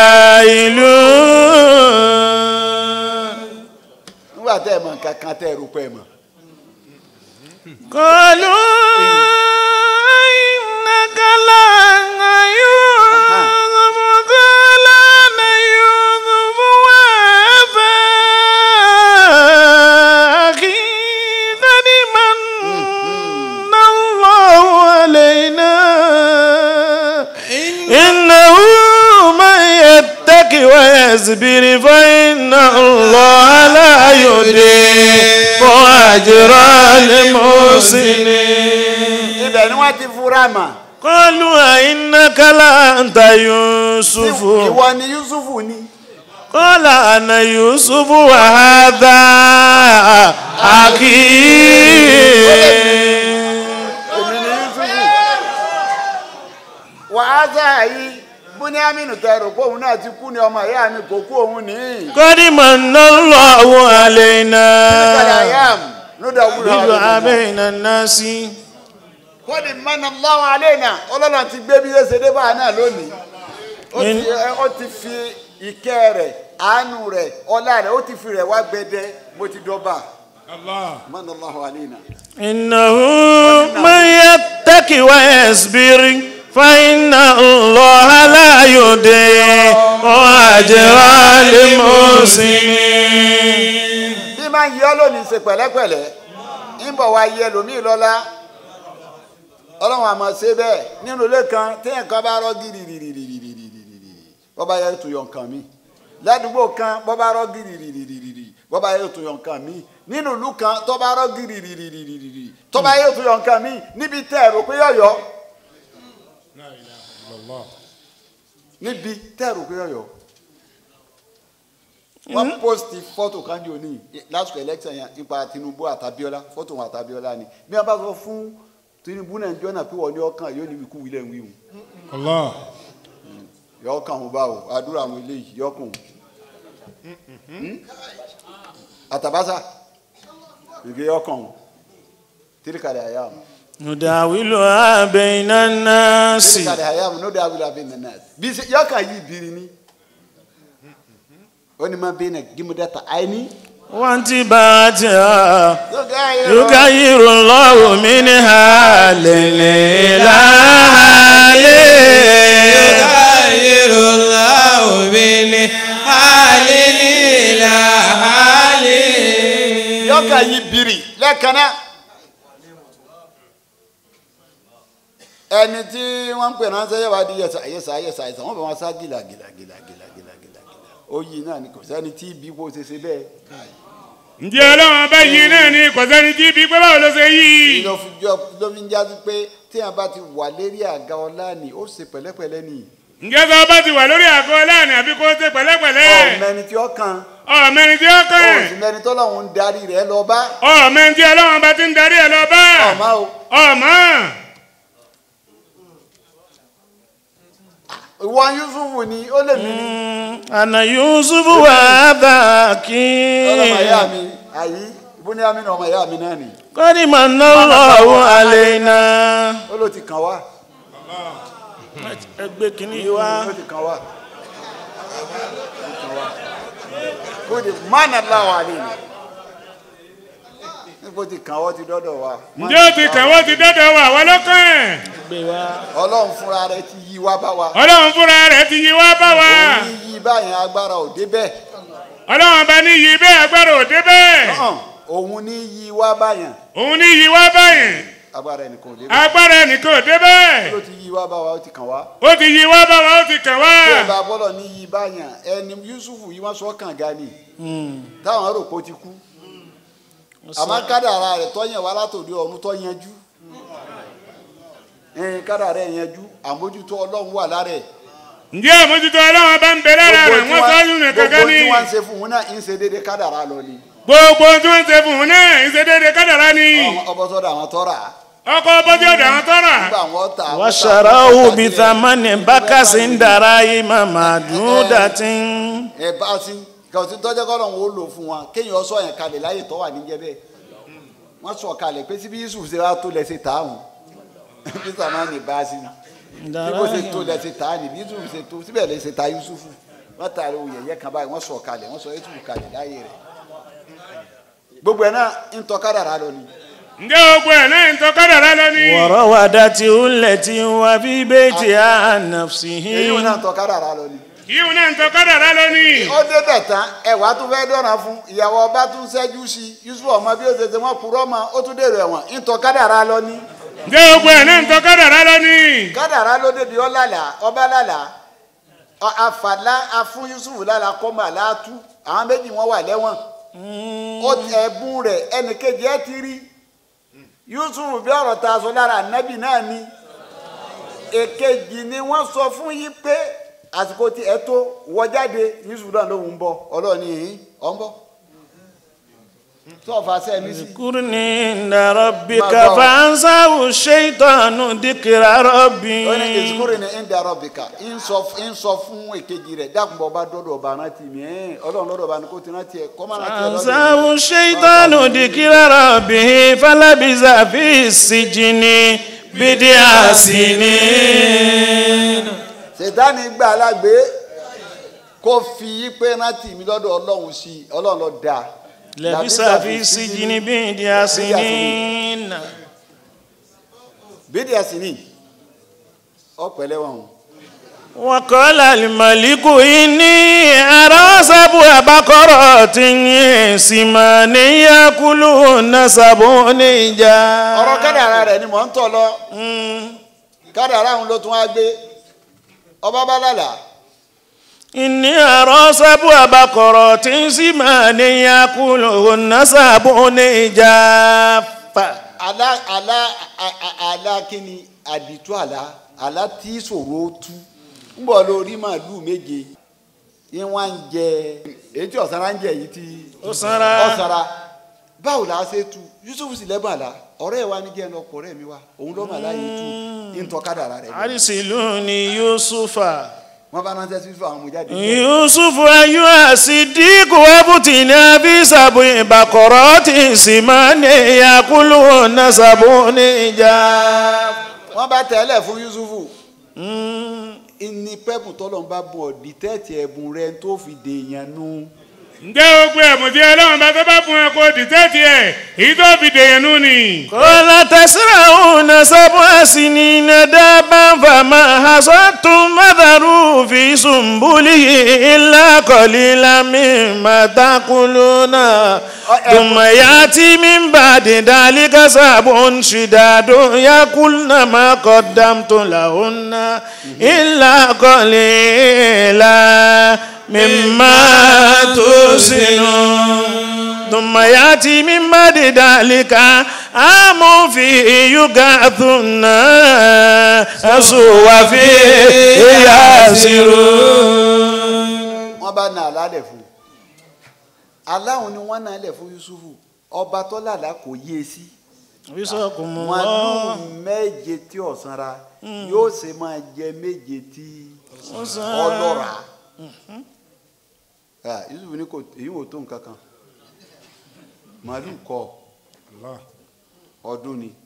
[SPEAKER 4] جاهلون
[SPEAKER 3] nígbà tẹ́ ẹ mọ̀ nǹkan kan tẹ́ ẹ rò pé ẹ mọ̀
[SPEAKER 4] قالوا إنك لأنت يوسف قال أنا يوسف وهذا أخي قد من الله علينا إنه من يتق ويصبر فإن الله لا يضيع أجر المحسنين
[SPEAKER 3] ibẹ̀ ni wọ́n ti fura mà
[SPEAKER 4] قالوا أئنك لأنت يوسف
[SPEAKER 3] ìwọ ni yusufu ni.
[SPEAKER 4] قال أنا يوسف وهذا أخي
[SPEAKER 3] èmi ni yusufu wàhálà yìí buniaminu tẹrù pé òun náà ti kú ni ọmọ ìyá mi kò kú òun ní.
[SPEAKER 4] قد من الله علينا
[SPEAKER 3] kọ́lá yam lódà wúlò
[SPEAKER 4] بدعاء بين الناس
[SPEAKER 3] kọ́ni mọ́nà lọ́wọ́ alẹ́ náà ọlọ́run ti gbé bí ẹsẹ̀ dé báyìí náà lónìí ó ti ó ti fi ìkẹ́ rẹ̀ àánú rẹ̀ ọlá rẹ̀ ó ti fi rẹ̀ wá gbẹdẹ bó ti dọ́ba
[SPEAKER 2] Allah.
[SPEAKER 3] mọ́nà lọ́wọ́ alẹ́ náà.
[SPEAKER 4] إنه من يتق ويصبر فإن الله لا يضيع أجر المحسنين
[SPEAKER 3] bí máa ń yọ lónìí ṣe pẹ̀lẹ́pẹ̀lẹ́ ń bọ̀ wá yẹ lómii lọ́la ọlọ́run àmọ́ ṣe bẹ́ẹ̀ nínú ilé kan téèyàn kan bá rọ́ gírírírírírírírírí bọ́ bá yẹ tó yọ nǹkan mi ládùúgbò kan bọ́ bá rọ́ gírírírírírírí bọ́ bá yẹ tó yọ nǹkan mi nínú ìlú kan tó bá rọ́ gírírírírírírí tó bá yẹ tó yọ nǹkan mi níbi tẹ́ ẹ̀rọ pé yọ̀yọ́
[SPEAKER 2] La ilaha illallah.
[SPEAKER 3] níbi tẹ́ ẹ̀rọ pé yọ̀yọ́ wọ́n posti fọ́tò kan ní òní lásìkò election yẹn nípa Tinubu àtàbíọ́lá fọ́tò wọn àtàbíọ́lá ni bí wọ́n bá sọ fún Tinubu náà jọ́nà pé wọ́n ní ọkàn yóò ní wíkú wílẹ̀ ń wíwù
[SPEAKER 2] Allah.
[SPEAKER 3] yọ ọkàn òun bá o àdúrà àwọn eléyìí yọ ọkàn òun àtàbásà ìgbé ọkàn tìrìkàlẹ̀ àyàm
[SPEAKER 4] نداولها بين الناس
[SPEAKER 3] tìrìkàlẹ̀ àyàm ní ó dé abúlé abẹ́ nínú ẹ̀ bí ṣe yọkàn yìí bìrì ni ó ní máa bẹ́ẹ̀ náà gímúdẹ́ta àìní.
[SPEAKER 4] وانتباهها يغير الله من حال إلى حال
[SPEAKER 5] يغير الله من حال إلى حال
[SPEAKER 3] yọkàn yìí bìrì lẹ́ẹ̀kan náà. ẹni tí wọ́n ń pè ránṣẹ́ yẹ wá di yẹsà yẹsà yẹsà yẹsà wọ́n bẹ̀ wọ́n sá gìlà gìlà gìlà gìlà gìlà gìlà gìlà ó yí náà ni kò sẹ́ni tí ibi kò ṣe ṣe bẹ́ẹ̀.
[SPEAKER 2] ǹjẹ́ ọlọ́run bá yí náà ni kò sẹ́ni tí bí pé báwo ló ṣe yí.
[SPEAKER 3] ló fi jọ ló fi ń jáde pé téèyàn bá ti wà lérí àga ọlá ni ó ṣe pẹ̀lẹ́pẹ̀lẹ́ ni.
[SPEAKER 2] ǹjẹ́ sọ bá ti wà lórí àgọ́ láàrin àbí kó ṣe pẹ̀lẹ́pẹ̀lẹ́.
[SPEAKER 3] ọ̀mẹni tí ó kan
[SPEAKER 2] ọmọ ẹni tí ó kàn.
[SPEAKER 3] ọ̀sùnmẹni tó lọ́hùn ń darí rẹ̀ lọ bá
[SPEAKER 2] ọmọ ẹni tí ọlọ́run bá ti ń darí ẹ̀ lọ bá.
[SPEAKER 3] ọ̀ma o
[SPEAKER 2] ọmọ.
[SPEAKER 3] ìwọ Yusufu ni ó lè mí ní
[SPEAKER 4] أنا يوسف وهذا
[SPEAKER 3] ọlọ́mọ
[SPEAKER 4] أخي
[SPEAKER 3] ìyá mi àyí bóníyàmí ni ọmọ ìyá mi náà ni
[SPEAKER 4] قد من الله علينا
[SPEAKER 3] ó ló ti kàn wá
[SPEAKER 4] ẹgbẹ́ kìíní wa
[SPEAKER 3] ó ti kàn wá ó ti kàn wá kó di mánà láwa ni níbo ti kàn wọ́n ti dọ́dọ̀ wa
[SPEAKER 2] ǹjẹ́ ó ti kàn wọ́n ti dọ́dọ̀ wà wọ́n lọ́kàn.
[SPEAKER 4] gbé wa
[SPEAKER 3] ọlọ́run fúnra rẹ̀ ti yí wá bá wa
[SPEAKER 2] ọlọ́run fúnra rẹ̀ ti yí wá bá wa.
[SPEAKER 3] òun ní yí báyẹn agbára ò débẹ̀
[SPEAKER 2] ọlọ́run bá ní yí bẹ́ẹ̀ agbára ò dé bẹ́ẹ̀.
[SPEAKER 3] hàn òun ní yí wá báyẹn
[SPEAKER 2] òun ní yí wá báyìí.
[SPEAKER 3] agbára ẹnìkan ò débẹ̀
[SPEAKER 2] agbára ẹnìkan ò dé bẹ́ẹ̀.
[SPEAKER 3] ló ti yí wá bá wa ó ti kàn wá
[SPEAKER 2] ó ti yí wá bá wa ó ti kàn wá.
[SPEAKER 3] tí ẹ bá bọ́lọ̀ ní yí báyẹn ẹni Yusufu yí wọ́n sọ kànga ni táwọn rò pé ó ti kú àmọ́ kádàrá rẹ̀ tọ́yàn wá látòdì ọ̀run tọ́ yanjú ẹ̀ẹ́n kádàrá rẹ̀ yanjú àmójútó ọlọ́run wà lára ẹ̀
[SPEAKER 2] ǹjẹ́ àmójútó ọlọ́run bá ń bẹ lára rẹ̀ wọ́n sọ yún ní kankan
[SPEAKER 3] gbogbo
[SPEAKER 2] ní.
[SPEAKER 3] tí wọ́n ń ṣe fún un náà ń ṣe déédéé kádàrá lọ ni
[SPEAKER 2] gbogbo tí wọ́n ń ṣe fún un náà ìṣedéédé kádàrá ni.
[SPEAKER 3] ọbọ̀ sọ́dọ̀ àwọn tọ́ra
[SPEAKER 2] ọkọ̀ bọ́jú ọ̀dọ̀ àwọn tọ́ra.
[SPEAKER 3] nígbà wọn ta
[SPEAKER 4] وشروه بثمن بخس دراهم معدودة
[SPEAKER 3] ẹ bá sí kò sí tọ́jọ́ kọ́ lọ́hún ó lò fún wọn kéèyàn sọ yẹn kalẹ̀ láyè tọ́ wà níjẹ́ bẹ́ẹ̀ wọ́n sọ kalẹ̀ pé síbi Yusuf ṣe wá tó lẹ́sẹ̀ tààmù bí sàmánì bá sí bí kò ṣe tó lẹ́sẹ̀ tààmù bí Yusuf ṣe tó síbẹ̀ lẹ́sẹ̀ ta Yusuf wọ́n ta ara òye yẹ kan báyìí wọ́n sọ kalẹ̀ wọ́n sọ Yusuf kalẹ̀ láyè rẹ̀ gbogbo ẹ̀ náà ń tọ́ kádàrá lọ ni
[SPEAKER 2] ǹjẹ́ gbogbo ẹ̀ náà ń tọ́ kádàrá lọ ni.
[SPEAKER 4] وراودته التي هو في بيتها عن نفسه
[SPEAKER 3] èyí wọn náà tọ́ kádàrá lọ ni.
[SPEAKER 2] yíò náà ń tọ́ kádàrá lọ ni.
[SPEAKER 3] ó débẹ̀ tán ẹ̀wà tún fẹ́ dọ̀nà fún ìyàwó ọba tún ṣẹ́jú sí i Yusuf ọmọ bí ó ṣe ṣe wọ́n purọ́ mọ́ ó tún dèrò ẹ̀wọ̀n ń tọ́ kádàrá lọ ni.
[SPEAKER 2] ǹjẹ́ gbogbo ẹ̀ náà ń tọ́ kádàrá lọ ni.
[SPEAKER 3] kádàrá ló débi ọlàlà ọba làlà ọ- àfàlà afún Yusuf lálà kọ́mọ àlàátú àwọn méjì wọn wà lẹ́wọ̀n ó ẹ̀bùn rẹ̀ ẹnìkejì ẹ ti rí Yusuf bí ọ̀rọ̀ ta sọ lára ànábì náà ni èkejì ni wọ́n sọ fún yí pé àsìkò tí ẹ tó wọ jáde Yusuf náà lòun ń bọ̀ ọlọ́ọ̀ni yìí ọ̀ ń bọ̀ tó ọ̀fà sẹ́mi sí.
[SPEAKER 4] اذكرني عند ربك
[SPEAKER 3] ما ضاع.
[SPEAKER 4] فأنساه الشيطان ذكر ربي
[SPEAKER 3] ó ní ìsukúrò ní ìdàrọ̀ bìkà ń sọ fún èkejì rẹ̀ dákùnbọ̀ ọba dọ́dọ̀ ọba rántí mi ẹ̀ ọlọ́run lọ́dọ̀ ọba ni kò ti rántí ẹ̀ kọ́ máa rántí ẹ̀ lọ́dọ̀
[SPEAKER 4] فأنساه الشيطان ذكر ربه فلبث في السجن بضع سنين
[SPEAKER 3] sètáni gbà alágbé kó fi pé rántí mi lọ́dọ̀ ọlọ́run sí i ọlọ́run ló dáa.
[SPEAKER 4] لبث في السجن بضع سنين
[SPEAKER 3] bídìí àsìní ọ̀pẹ̀lẹ̀ wọn.
[SPEAKER 4] وقال الملك إني أرى سبع بقرات سمان يأكلهن سبع نجار
[SPEAKER 3] ọ̀rọ̀ kádàrá rẹ̀ ni mò ń tọ̀ lọ kádàrá òun ló tún wá gbé ọba bá lálàá
[SPEAKER 4] إني أرى سبع بقرات سمان يأكلهن سبع نجار
[SPEAKER 3] àlá àlá à- à- àlá kíni àdìtú àlá àlá tí ṣòro tú ń bọ̀ lórí màálùú méje ní wọ́n ń jẹ èyí tí ọ̀sára ń jẹ yìí tí
[SPEAKER 4] Ọ̀sánra.
[SPEAKER 3] ọ̀sára báwo la ṣe tu Yusuf sì lẹ́bùn àlá ọ̀rẹ́ wa ní jẹ́ ẹ̀ lọ́kọ̀ ọ̀rẹ́ mi wa òun ló mà láyé tu ń tọ́ kádàrá rẹ̀ ni.
[SPEAKER 4] أرسلوني يوسف
[SPEAKER 3] wọ́n bá ránṣẹ́ sí àwọn ọmọ jáde.
[SPEAKER 4] يوسف أيها الصديق وابتنا في سبع بقرات سمان يأكلهن سبع إجاب
[SPEAKER 3] wọ́n bá tẹ̀lé fún yusufu ní pẹ́pù tọ́lọ̀ ń bá bọ̀ dìtẹ́ẹ̀tì ẹ̀bùn rẹ tó fi dèèyàn nu.
[SPEAKER 2] ǹjẹ́ gbogbo ẹ̀bùn tí ọlọ́run bá tó bá fún ẹ kó dìtẹ́tì ẹ̀ èyí tó fi dèèyàn nù ni.
[SPEAKER 4] قال تزرعون سبع سنين دابا فما حصدتم فذروا في سنبله إلا قليلا مما تأكلون ثم يأتي من بعد ذلك سبع شداد يأكلن ما قدمت لهن إلا قليلا مما تحسنون ثم يأتي من بعد ذلك عام فيه يغاث الناس وفيه يعصرون
[SPEAKER 3] wọ́n bá na àlálẹ̀ fún un aláwọn ni wọ́n na àlẹ̀ fún yusufu ọba tó lálàá kò yé e sí
[SPEAKER 4] وفقكم
[SPEAKER 3] màálù
[SPEAKER 4] الله
[SPEAKER 3] méje tí ọ̀sánra yóò ṣe máa jẹ méje tí ọlọ́ra Ah, yusufu ní kò èyí wò tó nǹkan kan màálù kọ ọdún ni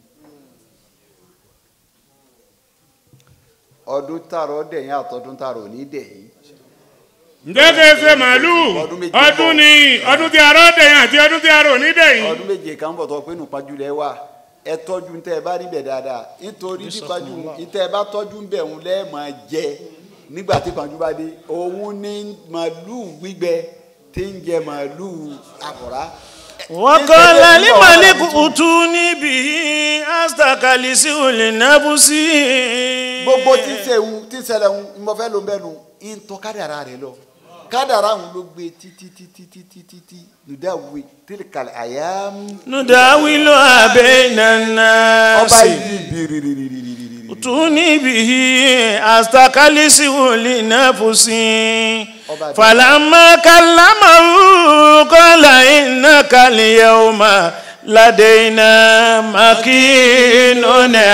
[SPEAKER 3] ọdún tààrọ̀ dẹ̀yìn àtọ́dún tààrọ̀ ní dẹ̀yìn
[SPEAKER 2] ǹjẹ́ kí ẹ ṣe màálù
[SPEAKER 3] Ọdún méjì
[SPEAKER 2] ọdún ni ọdún tí arọ́ dẹ̀yìn àti ọdún tí arọ́ ní dẹ̀yìn.
[SPEAKER 3] ọdún méje kan bọ̀ tó pé nù pájú lẹ wà ẹ tọ́jú tẹ́ ẹ bá níbẹ̀ dáadáa nítorí bí pájú tẹ́ ẹ bá tọ́jú ń bẹ̀ ń lẹ́ máa jẹ nígbà tí pájú bá dé òun ní màálùú gbígbẹ tí ń jẹ màálùú àkùrá.
[SPEAKER 4] وقال لملك ائتوني به أستخلصه لنفسي
[SPEAKER 3] gbogbo tí ń sẹ̀hún tí ń ṣẹlẹ̀ ń mo fẹ́ ló ń bẹ́ nu ń tọ́ kádàrá rẹ lọ kádàrá òun ló gbé títí títí títí títí nùdáwé tílkàlẹ̀ àyàm
[SPEAKER 4] نداولها بين الناس
[SPEAKER 3] ọba yìí bìrìrìrìrìrìrì.
[SPEAKER 4] ائتوني به أستخلصه لنفسي
[SPEAKER 3] Ọba-
[SPEAKER 4] فلما كلمه قال إنك اليوم لدينا مكين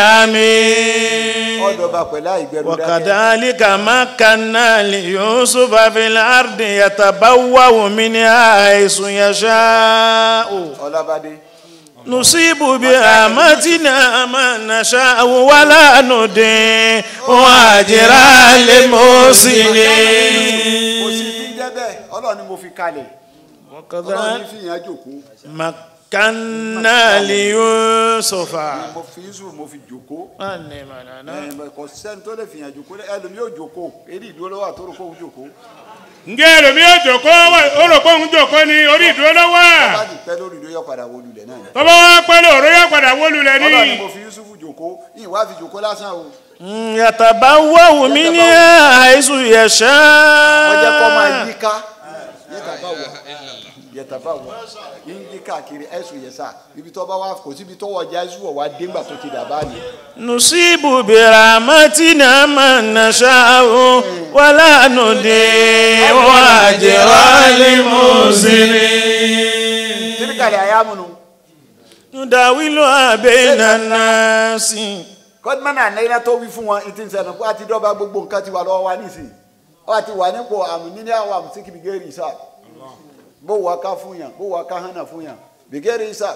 [SPEAKER 4] أمين
[SPEAKER 3] ọ̀dọ̀ ọba pẹ̀lú àìgbẹ́rù dákẹ́.
[SPEAKER 4] وكذلك مكنا ليوسف في الأرض يتبوأ منها حيث يشاء
[SPEAKER 3] ọlábàdé.
[SPEAKER 4] نصيب برحمتنا من نشاء ولا نضيع أجر المحسنين
[SPEAKER 3] kò sí ní jẹ́ bẹ́ẹ̀ ọlọ́run ni mo fi kalẹ̀ ọlọ́run ní
[SPEAKER 4] وكذلك
[SPEAKER 3] fi yàn jòkó
[SPEAKER 4] مكنا ليوسف
[SPEAKER 3] mo fi yusuf mo fi jòkó
[SPEAKER 4] أنمنا
[SPEAKER 3] ẹ, kò sẹ́ni tó lè fi yàn jòkó ẹlòmíì ò jòkó eré ìdúró lọ́wọ́ àtòrò kó jòkó
[SPEAKER 2] ǹjẹ́ ẹlòmí yóò jòkó wà- ó rò pé òun jòkó ni orí ìdúró ló wà.
[SPEAKER 3] bá ti pẹ́ lórí ìdó yọ padà wọ lulẹ̀ náà ni
[SPEAKER 2] tọ́ba wá pẹ́ lóòró yóò padà wó lulẹ̀
[SPEAKER 3] ọlọ́run ni
[SPEAKER 2] ní.
[SPEAKER 3] mo fi yusuf jòkó yìí wá fi jòkó lásán o
[SPEAKER 4] يتبوأ منها حيث
[SPEAKER 3] wọ́n jẹ́ kọ́ máa
[SPEAKER 4] يشاء
[SPEAKER 3] yí ká yẹtàbá wọ yẹtàbá wọ yín yí káàkiri ẹ̀sùn yẹsà ibi tó bá wà kò síbi tó wọ̀ já ẹ̀sùn wọ̀ wá dégbà tó ti dàbá ni
[SPEAKER 4] نصيب برحمتنا من نشاء ولا نضيع أجر المحسنين
[SPEAKER 3] tíríkàlẹ̀ àyàmùnú
[SPEAKER 4] نداولها بين الناس
[SPEAKER 3] kọ́dúmọ́nà ànáyínà tó wí fún wọn ní ti ń sẹ́nu pé àti dọ́gba gbogbo nǹkan ti wà lọ́wọ́ wa nísìnyí ó àti wà nípò àmì níní àwọn àmì sí bìgẹ́rì ìsà bó wà ká fún yàn bó wà ká hànà fún yàn bìgẹ́rì ìsà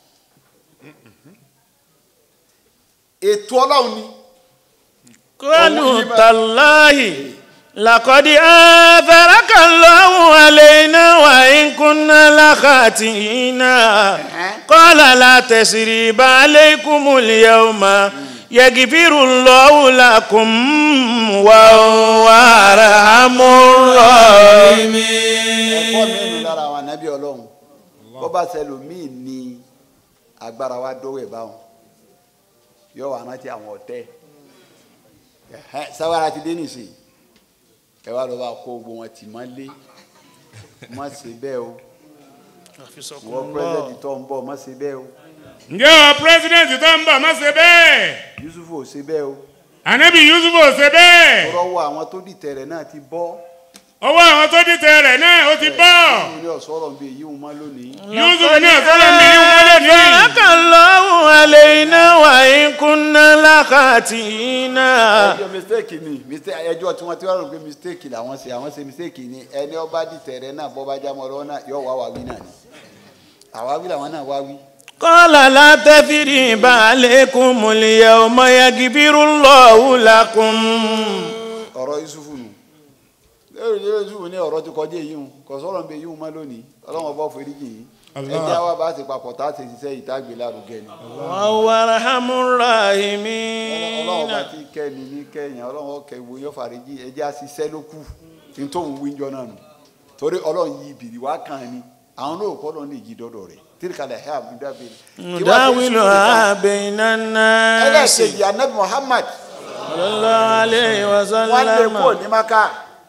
[SPEAKER 3] ètò ọlọ́run ni
[SPEAKER 4] قالوا تالله لقد آثرك الله علينا وإن كنا لخاطئين قال لا تسريب عليكم اليوم يغفر الله لكم وهو أرحم الراحمين
[SPEAKER 3] ẹ̀kọ́ mi nù lára àwọn ànábì ọlọ́run bó bá ṣẹlòmíì ní agbára wa dọ́wọ́ ẹ̀ báwọn yóò wà rántí àwọn ọ̀tẹ́ Ẹ̀hẹ́, sáwárà ti dé nìsín ẹ wá lọ bá kó gbogbo wọn tì mọ́ lé má ṣe bẹ́ẹ̀ o wọ́n pírẹ́sẹ̀dì tó ń bọ̀ má ṣe bẹ́ẹ̀ o
[SPEAKER 2] ǹjẹ́ ọ pírẹ́sidẹ̀ntì tó ń bọ̀ má ṣe bẹ́ẹ̀.
[SPEAKER 3] Yusuf ò ṣe bẹ́ẹ̀ o
[SPEAKER 2] ànábì yusuf ò ṣe bẹ́ẹ̀.
[SPEAKER 3] rọwọ́ àwọn tó dìtẹ̀ rẹ̀ náà ti bọ́
[SPEAKER 2] ọwọ́ àwọn tó dìtẹ̀ rẹ̀ náà ó ti bọ́.
[SPEAKER 3] Yusuf ní ọ̀sọ́rọ̀ ń bẹ èyí wọn má lónìí
[SPEAKER 2] yusuf ní ọ̀sọ́rọ̀ mi ní wọ́n lónìí.
[SPEAKER 4] آثرك الله علينا وإن كنا خاتئين
[SPEAKER 3] ẹjọ́ mistake ni mistake ẹjọ́ tí wọ́n ti wá rò pé mistake làwọn ṣe àwọn ṣe mistake ni ẹni ọba dìtẹ̀rẹ̀ náà bọ́ bá jámọ́ lọ́wọ́ náà yóò wá wáwí náà ni àwáwí làwọn náà wáwí.
[SPEAKER 4] قال لا تثريب عليكم اليوم يغفر الله لكم
[SPEAKER 3] ọ̀rọ̀ yusufu nù lórí lórí yusufu ní ọ̀rọ̀ ti kọjá èyí hùn kò sọ̀rọ̀ ń bẹ èyí hùn má lónìí ọlọ́wọ́n bọ́ foríjì yìí
[SPEAKER 2] Allah.
[SPEAKER 3] ẹjẹ́ wa bá ti papọ̀ tá a ti ṣiṣẹ́ ìtagbè lárugẹ ni
[SPEAKER 4] وهو أرحم الراحمين
[SPEAKER 3] ọlọ́wọ́n bá ti kẹ́ ni ní kẹ́yìn ọlọ́wọ́n kẹ́ wo yóò farijì ẹjẹ́ a ṣiṣẹ́ ló kù ní tóun wíjọ náà nù torí ọlọ́run yí ibìrì wá kàn ní àwọn náà kọ́ lọ́ọ́ ní ìjì dọ́dọ̀ rẹ̀ tírikàlẹ̀ ẹ̀ àbúdábẹ́
[SPEAKER 4] نداولها بين الناس
[SPEAKER 3] ẹlẹ́ẹ̀kejì anabi muhammad
[SPEAKER 4] صلى الله عليه
[SPEAKER 3] wọ́n lé kúrò
[SPEAKER 4] وسلم
[SPEAKER 3] ní maka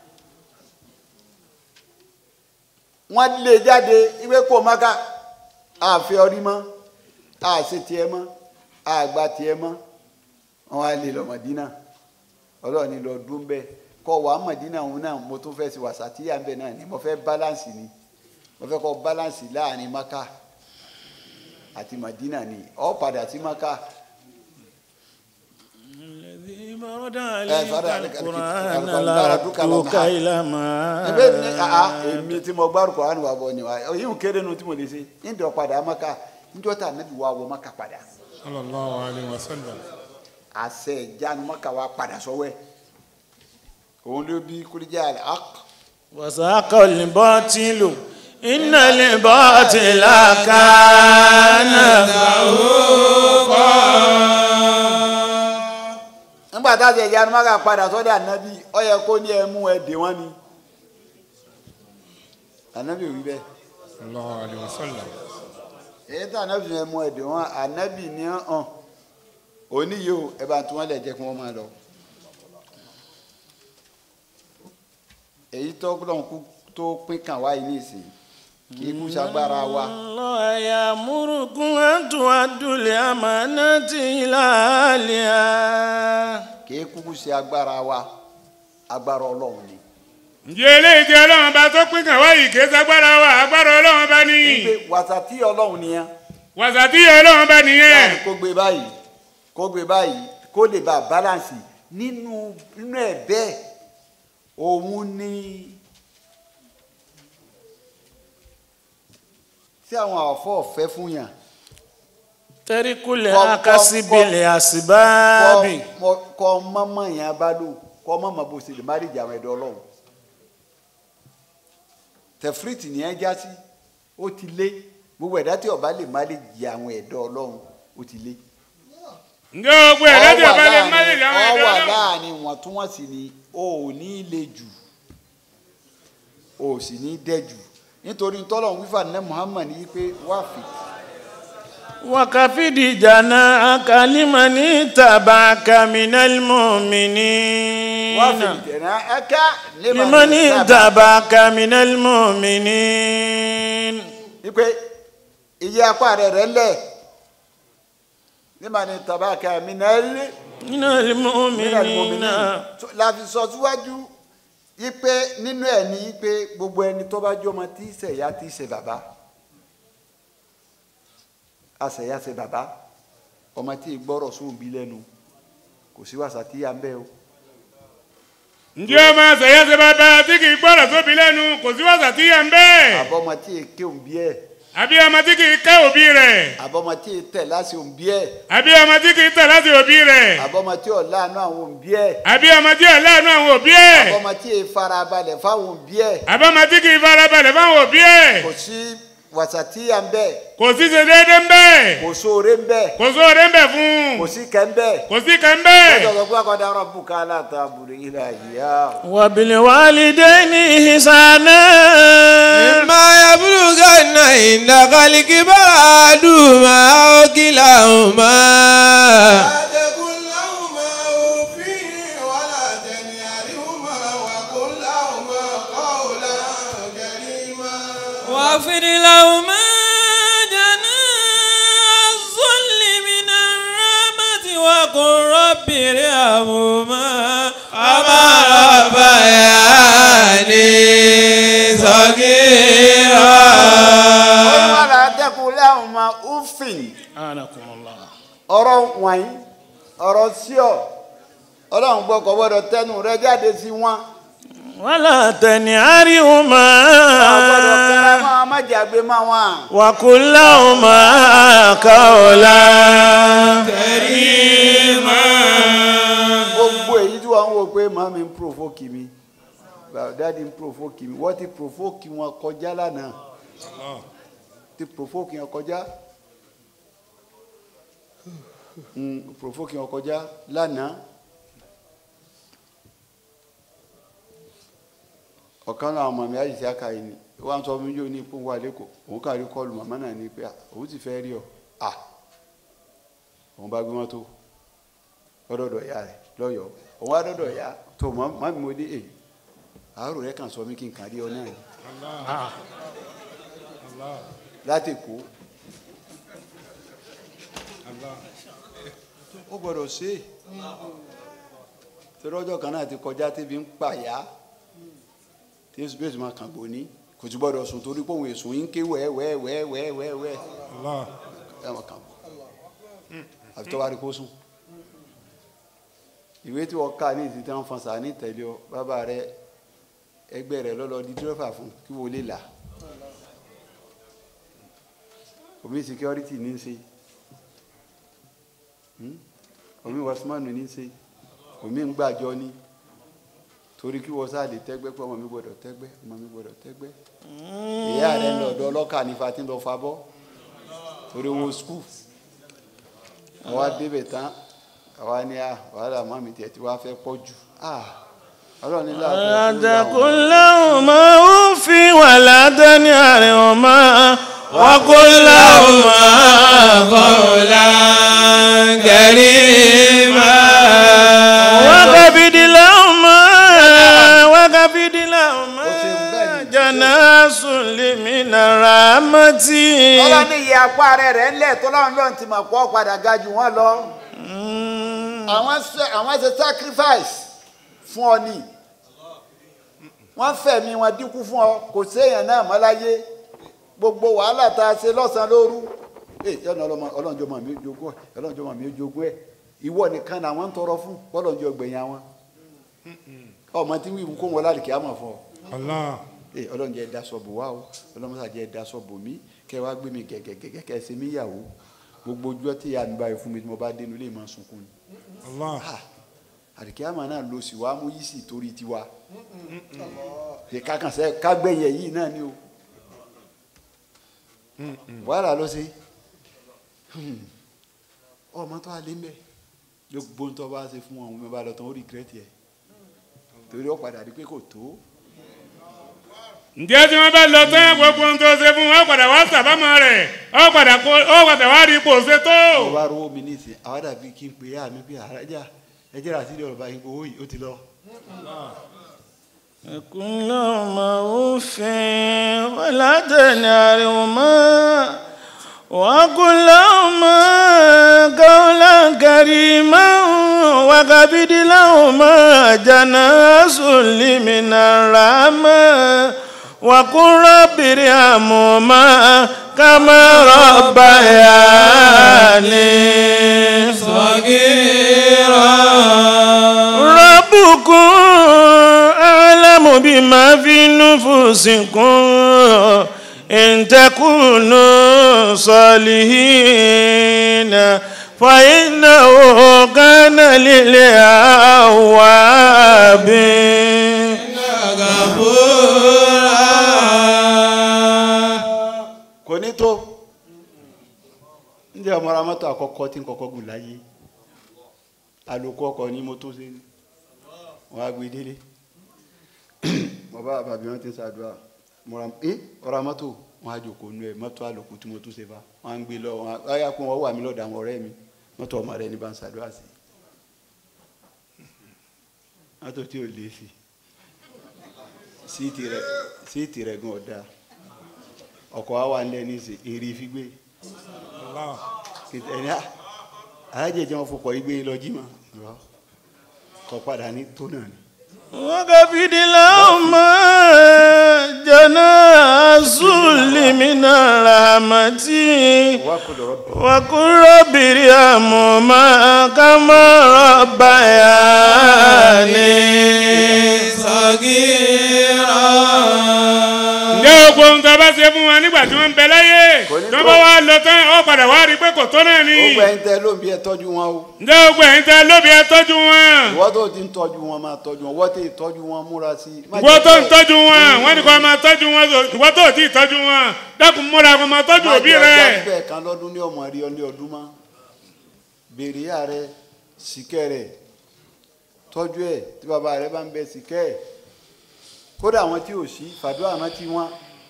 [SPEAKER 3] wọ́n lé jáde ìwé kúrò maka àfi ọrí mọ́ àṣẹ tiẹ̀ mọ́ àgbà tiẹ̀ mọ́ wọ́n wá lé lọ mọ̀dínà ọlọ́run ní lọ dún bẹ́ẹ̀ kọ́ wàá mọ̀dínà òun náà mo tún fẹ́ sí wàsá tí yà ń bẹ̀ náà ni mo fẹ́ báláǹsì ni mo fẹ́ kọ́ báláǹsì láàrin maka àti mọ̀dínà ni ọ̀ padà sí maka.
[SPEAKER 4] الذي برد
[SPEAKER 3] فرد
[SPEAKER 4] عليك
[SPEAKER 3] عليك
[SPEAKER 4] القرآن
[SPEAKER 3] القرآن
[SPEAKER 4] لا
[SPEAKER 3] لردك
[SPEAKER 4] ردك
[SPEAKER 3] لمحا.
[SPEAKER 4] إلى ما
[SPEAKER 3] ebe ni aa èmi tí mo gbárùkọ àánú wa bọ ni wa yìí ń kéré nu tí mo lè ṣe ń dọ̀ padà maka njọ́ tá anabi wa wọ maka padà
[SPEAKER 2] sallallahu alayhi wa sallam.
[SPEAKER 3] àṣẹ ìjánu maka wa padà sọ́wọ́ ẹ̀ òun ló bí kúrìjà ak
[SPEAKER 4] وساق الباطل إن الباطل كان
[SPEAKER 3] nígbà tá a ṣe ìjánu maka padà sọ́dọ̀ anabi ó yẹ kó ní ẹ mú ẹ dè wọ́n ni anabi ò wí bẹ́ẹ̀
[SPEAKER 2] sallallahu alayhi wa sallam.
[SPEAKER 3] èyí tí anabi yẹn mú ẹ dè wọ́n anabi ní hàn òní yìí o ẹ bá tún wọn lẹ jẹ́ kí wọ́n máa lọ. èyí tó lọ́n kú tó pín kàn wá yìí nìsín kì í kú sagbára wa
[SPEAKER 4] الله يأمركم أن تؤدوا الأمانات إلى أهلها
[SPEAKER 3] kì í kúkú ṣe agbára wa agbára ọlọ́run ni.
[SPEAKER 2] ǹjẹ́ eléyìí tí ọlọ́run bá tó pín kàn wáyé kì í sagbára wa agbára ọlọ́run bá ní.
[SPEAKER 3] wípé wàsàtí ọlọ́run nìyẹn
[SPEAKER 2] wàsàtí ọlọ́run bá nìyẹn.
[SPEAKER 3] láàrin kó gbé báyìí kó gbé báyìí kó lè bá balance nínú nínú ẹ̀ bẹ́ẹ̀ òun ni tí àwọn àfọ̀ ọ̀fẹ́ fún yàn
[SPEAKER 4] ترك الأكاسب بالأسباب
[SPEAKER 3] kọ́ kọ́ mọ́mọ́ yẹn bá lò kọ́ mọ́mọ́ bó ṣe lè má rí ìjà àwọn ẹ̀dọ́ ọlọ́run tẹ̀fírìtì ni ẹ já sí ó ti lé gbogbo ẹ̀dá tí ọba lè má lè jẹ àwọn ẹ̀dọ́ ọlọ́run ó ti lé.
[SPEAKER 2] ǹjẹ́ ogun ẹ̀ lẹ́jọ́ bá lè má lè dáwọn
[SPEAKER 3] ọ
[SPEAKER 2] ẹ̀dọ́
[SPEAKER 3] wà
[SPEAKER 2] ọlọ́run.
[SPEAKER 3] láàrin wọ̀ntúnwọ̀nsì ni o ò ní le jù o ò sì ní dẹ́ jù nítorí tọ́lọ̀ wífà ní Muhammad yìí pé wà fi
[SPEAKER 4] وكفد جناحك لمن اتبعك من المؤمنين
[SPEAKER 3] wà fi dẹ̀nà ẹ̀ka
[SPEAKER 4] لمن اتبعك من المؤمنين
[SPEAKER 3] wípé iye apá rẹ̀ rẹ̀ lẹ̀ nígbà ní tabaka minali
[SPEAKER 4] من المؤمنين
[SPEAKER 3] minali la fi sọ síwájú yìí pé nínú ẹ̀ ní pé gbogbo ẹni tó bá jọmọ tí í ṣe ìyá tí í ṣe bàbá àṣẹyà ṣe bàbá ọmọ tí ì gbọ́rọ̀ sóun bí lẹ́nu kò sí wàsá tí yà ń bẹ́ o
[SPEAKER 2] ǹjẹ́ ọmọ àṣẹyẹ ṣe bàbá tí kì í gbọ́dọ̀ sóbi lẹ́nu kò sí wàsàtí yẹn bẹ́ẹ̀.
[SPEAKER 3] àbọ̀ ọmọ tí ì ké òun bí ẹ̀
[SPEAKER 2] àbí ọmọ tí kì í kẹ́ òbí rẹ̀.
[SPEAKER 3] àbọ̀ ọmọ tí ì tẹ̀ láti òun bí ẹ̀
[SPEAKER 2] àbí ọmọ tí kì í tẹ̀ láti òbí rẹ̀.
[SPEAKER 3] àbọ̀ ọmọ tí ò láàánú àwọn òun bí ẹ̀
[SPEAKER 2] àbí ọmọ tí ò láàánú àwọn òbí ẹ̀.
[SPEAKER 3] àbọ̀ ọmọ tí ì farabalẹ̀ fáwọn òun bí ẹ̀
[SPEAKER 2] àbí ọmọ tí kì í farabalẹ̀ fáwọn òbí ẹ̀.
[SPEAKER 3] kò sí wàsá tí yà ń bẹ́
[SPEAKER 2] kò sí ṣe déédéé ń bẹ́ẹ̀.
[SPEAKER 3] kò sóore ń bẹ́
[SPEAKER 2] kò sóore ń bẹ̀ fún.
[SPEAKER 3] kò sí kẹ́ ń bẹ́
[SPEAKER 2] kò sí kan bẹ́ẹ̀.
[SPEAKER 3] lọ́jọ́ pé akọ́dá rọ̀bù ká látàbùrù ilẹ̀ ìyá
[SPEAKER 4] وبالوالدين إحسانا
[SPEAKER 5] إما يبلغن عندك الكبر أحدهما أو كلاهما
[SPEAKER 1] لا تقل لهما أف ولا تنهرهما وقل لهما قولا كريما
[SPEAKER 6] واغفر لهما جناح الذل من الرحمة وقل رب ارحمهما
[SPEAKER 5] كما ربياني صغيرا
[SPEAKER 3] wàlá dẹ́kun láwọn ọmọ ufin
[SPEAKER 4] أنكم الله
[SPEAKER 3] ọ̀rọ̀ wọ̀nyí ọ̀rọ̀ sí ọ ọlọ́run gbọ́ kọ́ gbọ́dọ̀ tẹnu rẹ jáde sí wọn
[SPEAKER 4] ولا تنهرهما
[SPEAKER 3] ọgbọ́dọ̀ kẹrẹ máa má jàgbé má wọn.
[SPEAKER 4] وقل لهما قولا
[SPEAKER 3] gbogbo èyí tí wọ́n ń wò pé màmí ń provoke mi dáàdi ń provoke mi wọ́n ti provoke wọn kọjá lánàá ti provoke wọn kọjá Mm, provoke wọn kọjá lánàá ọ̀kan náà ọmọ mi àyíṣẹ́ àkàyè ni wọ́n sọ fún mi yóò ní ipò wà lẹ́kọ̀ọ́ òun kàrí kọlù màmá náà ní pé "Ah, òun ti fẹ́ rí ọ à òun bá gbé mọ́tò lọ́dọ̀dọ̀ ìyá rẹ̀ lọ́yọ̀ọ́ òun wá dọ́dọ̀ ìyá tó mọ́ mọ́ mi mo dé èyí àárò rẹ̀ kàn sọ mí kí n kàn rí ọ náà ni láti kó ó gbọ́dọ̀ ṣe é torí ọjọ́ kan náà ti kọjá tébi ń pàyà tí èsù bẹ́ẹ̀ sì máa kàn gbòní kò tí gbọ́dọ̀ sùn torí pé òun èsùn yín ké wẹ́ẹ́wẹ́ẹ́wẹ́ẹ́wẹ́ẹ́ ẹ máa kàn bọ̀ àfi tó bá rí kó sùn ìwé tí wọ́n kà ní ìsìn tí wọ́n fọn sàá ní ìtẹ̀lé ọ bàbá rẹ ẹgbẹ́ rẹ lọ́lọ́ di dírẹ́fà fún kí wọ́n lè là omi security ní í ṣe Hmm? omi wasmanu ní í ṣe omi ń gbàjọ ní torí kí wọ́n sáà lè tẹ́gbẹ́ pé ọmọ mi gbọ́dọ̀ tẹ́gbẹ́ ọmọ mi gbọ́dọ̀ tẹ́gbẹ́ ìyá rẹ ń lọ ọ̀dọ̀ ọlọ́kà ní fatí lọ fa bọ́ torí owó skul àwa débẹ̀ tán àwa ní à wàhálà mọ́mí tiẹ̀ tí wàá fẹ́ pọ̀ jù ah ọlọ́run ní láti
[SPEAKER 4] ولا تقل لهما أف ولا تنهرهما وقل لهما
[SPEAKER 5] قولا كريما
[SPEAKER 4] وخفض لهما وخفض لهما جناح الذل من الرحمة
[SPEAKER 3] ọlọ́run ní iye apá rẹ̀ rẹ̀ ńlẹ̀ tọ́lọ́run lọ́run ti mọ̀ pọ́ padà ga jù wọ́n lọ àwọn ṣe àwọn ṣe sacrifice fún ọ ni wọ́n fẹ̀mí wọn dínkù fún ọ kò séèyàn náà mọ́ láyé gbogbo wàhálà tá a ṣe lọ́sàn-án lóru ee yọ̀nà ọlọ́njọ́ mọ̀ mí jogún ẹ̀ ọlọ́njọ́ mọ̀ mí jogún ẹ̀ ìwọ nìkan náà wọ́n ń tọrọ fún bọ́lọ́njọ́ gbẹ̀yìn àwọn ọmọ tí wíwú kó wọn láàrín kí á mọ̀ fún ọ
[SPEAKER 2] Allah
[SPEAKER 3] ee ọlọ́run jẹ́ daṣọ bò wá o ọlọ́run sà jẹ́ daṣọ bò mí kẹ́ wá gbé mi gẹ́gẹ́gẹ́gẹ́ kẹ́ ṣe mí yàwó gbogbo ojú tí ìyá mi báyìí fún mi tí mo bá dénú lè máa sunkún ni
[SPEAKER 2] Allah
[SPEAKER 3] Ah, àdìkíyàmà náà lọ sí wa mú yìí sì torí tiwa ṣe kákànṣe kágbẹ̀yẹ yìí náà ni o wàhálà ló ṣe ọmọ tó alẹ́ mbẹ́ gbogbo ń tọ́ bá ṣe fún wọn òun bá lọ tán ó rìgírẹ́tì ẹ̀ torí ó padà rí pé kò tó
[SPEAKER 2] ǹjẹ́ tí wọ́n bá lọ tán gbogbo ohun tó ṣe fún wọn ó padà wá sàbámọ̀ rẹ̀ ó padà kó ó padà wá rí ipò ṣe tó.
[SPEAKER 3] ó wá rówó mi ní ìsìn àwọn dàbí kí n pè é àmì pé àrájà ẹ jẹ́ àti ọ̀rọ̀ báyìí owó yìí ó ti lọ.
[SPEAKER 4] قل لهما أف ولا تنهرهما وقل لهما قولا كريما وخفض لهما جناح الذل من الرحمة وقل رب ارحمهما كما ربياني ربكم أعلم بما في نفوسكم إن تكونوا صالحين فإنه كان للأواب
[SPEAKER 3] kò ní tó ǹjẹ́ ọmọ ara mọ́tò àkọ́kọ́ tí ń kọ́kọ́ gùn láyé àlòkù ọkọ̀ ní mo tó ṣe ni wọ́n á gbé délé mo bá bàbí wọn ti ń ṣàdúrà mo ra ẹ ọ̀rọ̀ mọ́tò wọn á jòkó nu ẹ mọ́tò àlòkù tí mo tó ṣe bá wọn á ń gbé lọ wọn á yá kó wọn wà mí lọ́dọ̀ àwọn ọ̀rẹ́ mi mọ́tò ọmọ rẹ ní bá ń ṣàdúrà sí mọ́tò tí ò lé sí síìtì rẹ síìtì rẹ gan ọ̀dà ọkọ̀ wa wà ń lẹ́ ní ìsìn èrè fígbé
[SPEAKER 2] Allah
[SPEAKER 3] ẹni alájẹjẹ wọn fọkọ igbe lọ jí ma kọ padà ní tó náà ni.
[SPEAKER 4] وخفض لهما جناح الذل الذل من الرحمة
[SPEAKER 3] وقل رب
[SPEAKER 4] وقل رب ارحمهما كما ربياني
[SPEAKER 2] ǹjẹ́ gbogbo ohun tó bá ṣe fún wọn nígbà tí wọ́n ń bẹ láyé
[SPEAKER 3] Kò ní
[SPEAKER 2] tó
[SPEAKER 3] tó.
[SPEAKER 2] bá wá lọ tán ó padà wá rí i pé kò tó náà ni
[SPEAKER 3] ó gbẹ ń tẹ lóun bí ẹ tọ́jú wọn o
[SPEAKER 2] ǹjẹ́ gbogbo ẹ̀yin tẹ lóbi ẹ tọ́jú wọn
[SPEAKER 3] ìwọ tó ti ń tọ́jú wọn máa tọ́jú wọn wọ́n tẹ ìtọ́jú wọn múra sí i. Má
[SPEAKER 2] ìwọ
[SPEAKER 3] jẹ́
[SPEAKER 2] tó ń
[SPEAKER 3] kẹ́-
[SPEAKER 2] tọ́jú wọn wọ́n ní kó máa tọ́jú wọn so ìwọ tó ti tọ́jú wọn dákun múra kó máa tọ́jú
[SPEAKER 3] má
[SPEAKER 2] òbí
[SPEAKER 3] jẹ́
[SPEAKER 2] rẹ
[SPEAKER 3] ọjà bẹ́ẹ̀ kan lọ́dún ní ọmọ rí ọ ní ọdún mọ́ béèrè ìyá rẹ síkẹ́ rẹ tọ́jú ẹ̀ tí bàbá rẹ bá ń bẹ síkẹ́ ẹ̀ kódà àwọn tí ò sí fàdúrà rántí wọn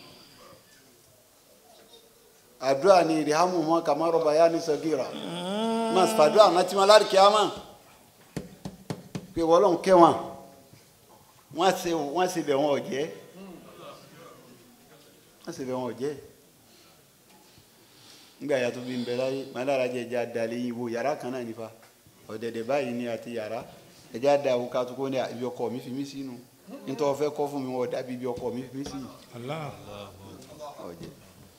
[SPEAKER 3] àdúrà ni ìrìhámù wọn kàmárọ̀ bàyá ní sọ́gìrà máa fàdúrà rántí wọn láti kíámà pé wọ́n kẹ́ wọn wọ́n ṣe wọ́n ṣe bẹ̀ wọn ọ̀jẹ́ wọ́n ṣe bẹ̀ wọn ọ̀jẹ́ nígbà yàtọ̀ bí n bẹ láyé màdára jẹ ẹja dalẹ̀ yìí wo yàrá kan náà nífa ọ̀dẹ̀dẹ̀ báyìí ni àti yàrá ẹja da àwọn ká tó kó ní ibi ọkọ mi fi mí sínú nítorí wọ́n fẹ́ kọ́ fún mi wọ́n dàbí ibi ọkọ mi fi mí sí ọ̀jẹ̀.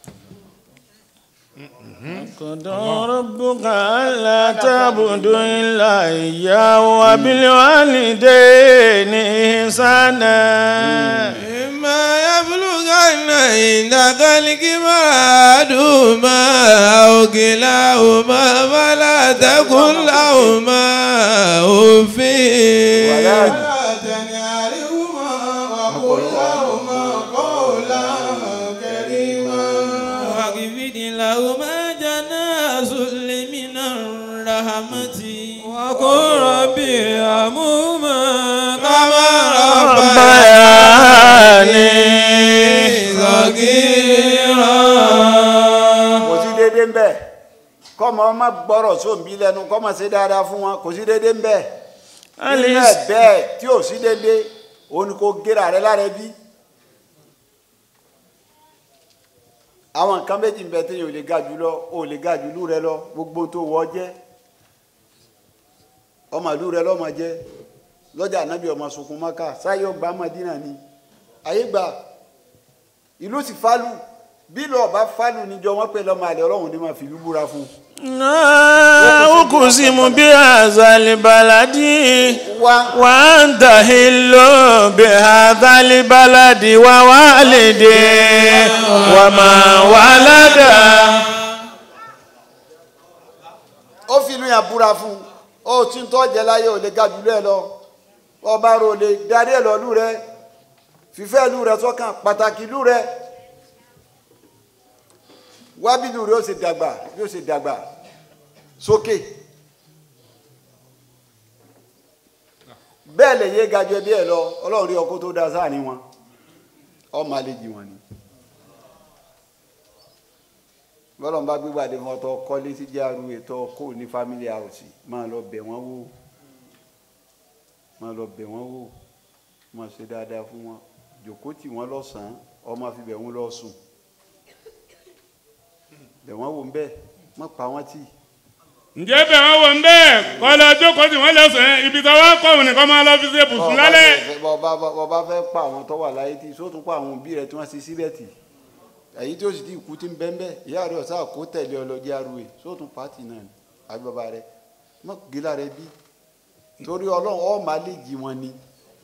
[SPEAKER 4] قضى ربك ألا تعبدوا إلا إياه وبالوالدين إحسانا
[SPEAKER 6] إما يبلغن عندك الكبر أحدهما أو كلاهما فلا تقل لهما أف
[SPEAKER 3] ولا
[SPEAKER 1] ولا تنهرهما وقل لهما قولا كريما
[SPEAKER 6] واخفض لهما جناح ذل من الرحمة وقل رب ارحمهما كما ربياني صغيرا
[SPEAKER 3] kò sí déédéé ń bẹ kọ́mọ ọmọ gbọ́rọ̀ sóńbí lẹ́nu kọ́mọ ṣe dáadáa fún wọn kò sí déédéé ń bẹ nínú ẹ̀ bẹ́ẹ̀ tí ò sí déédéé òun ni kò gera rẹ lára bí. àwọn nǹkan méjì ń bẹ téèyàn ò lè ga jù lọ ò lè ga jù lú rẹ lọ gbogbo tó wọ jẹ ọmọ ìlú rẹ lọmọ jẹ lọjà ànábì ọmọ sunkún mọ́ká sáyé ọgbà mọ́dínà ni ayé gbà ìlú sì fálù bí lọ́ọ̀ bá fálù níjọ wọn pé lọ́mọ àlẹ́ ọlọ́run ní máa fi ìlú búra fún un.
[SPEAKER 4] أقسم بهذا البلد
[SPEAKER 3] wá
[SPEAKER 4] وأنت حل بهذا البلد ووالد وما ولد
[SPEAKER 3] ó fi ìlú yẹn búra fún un ó tí ń tọ́jẹ́ láyé ò lè ga jù lẹ́ lọ ọba rò lè darí ẹ̀ lọ́lú rẹ fífẹ́ ìlú rẹ sọ́kàn pàtàkì ìlú rẹ wá bí ìlú rẹ ó ṣe dàgbà bí ó ṣe dàgbà sókè bẹ́ẹ̀ lè yé ga jù ẹbí ẹ̀ lọ ọlọ́run rí ọkọ tó da sáàrin wọn ọmọ àlejò wọn ni bọ́lọ̀n bá gbígbàdé fún ọtọ kọ́lé sí járu ètò kó ní family house máa lọ bẹ̀ wọ́n wò máa lọ bẹ̀ wọ́n wò máa ṣe dáadáa fún wọn jòkó tì wọ́n lọ́sàn-án ọmọ fi bẹ̀ wọ́n lọ sùn bẹ̀ wọ́n wò ń bẹ́ẹ̀ má pa wọ́n tì
[SPEAKER 2] ǹjẹ́ bẹ̀ wọ́n wò ń bẹ́ẹ̀ kọ́ lọ jókòó tí wọ́n lọ sàn ibi tó wá kọ́ òun nìkan máa lọ fi ṣe bùsùn lálẹ́
[SPEAKER 3] bọ́ọ̀bá bọ́ọ̀bá fẹ́ pa àwọn tó wà láyé tí sótún pa àwọn òbí rẹ̀ tí wọ́n ṣe síbẹ̀ tì èyí tí ó sì ti kú ti ń bẹ́ ń bẹ́ ìyá rẹ̀ ọ̀sá kó tẹ̀lé ọlọ́jì arúgbó sótún pàtì náà ni àbí bàbá rẹ̀ mọ́ gíla rẹ̀ bí torí ọlọ́run ọ̀ máa lè jí wọn ni.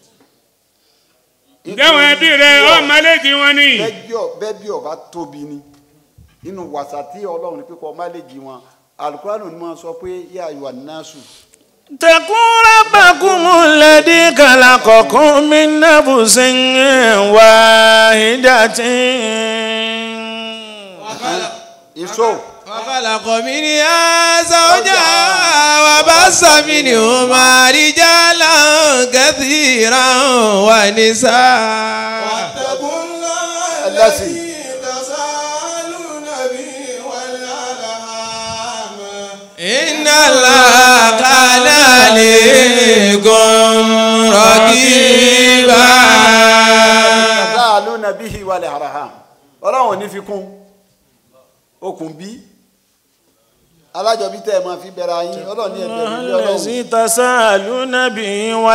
[SPEAKER 2] ǹjẹ́ àwọn ẹbí rẹ ọ́ máléjì wọn ni
[SPEAKER 3] bẹ́ẹ̀ bí ọba tóbi ni nínú wàsà tí ọlọ́run ní pípọ̀ máa lè jí wọn alukóránù ni wọ́n sọ pé yá ayọ̀ násù
[SPEAKER 4] اتقوا ربكم الذي خلقكم من نفس واحدة
[SPEAKER 3] ìṣó
[SPEAKER 6] وخلق منها زوجها وبث منهما رجالا كثيرا ونساء
[SPEAKER 1] واتقوا الله
[SPEAKER 3] الذي
[SPEAKER 1] الذي تساءلون به والأرحام
[SPEAKER 6] إن الله كان عليكم رقيبا
[SPEAKER 3] láàlú nàbí ìwàlẹ̀ àràhàm ọlọ́run ò ní fi kún okùn bí alájọbí tẹ́ ẹ máa fi bẹ̀rẹ̀ ayín ọlọ́run ní ẹ̀bẹ̀rù ní ọlọ́run
[SPEAKER 4] الذي تساءلون به
[SPEAKER 3] ẹ bá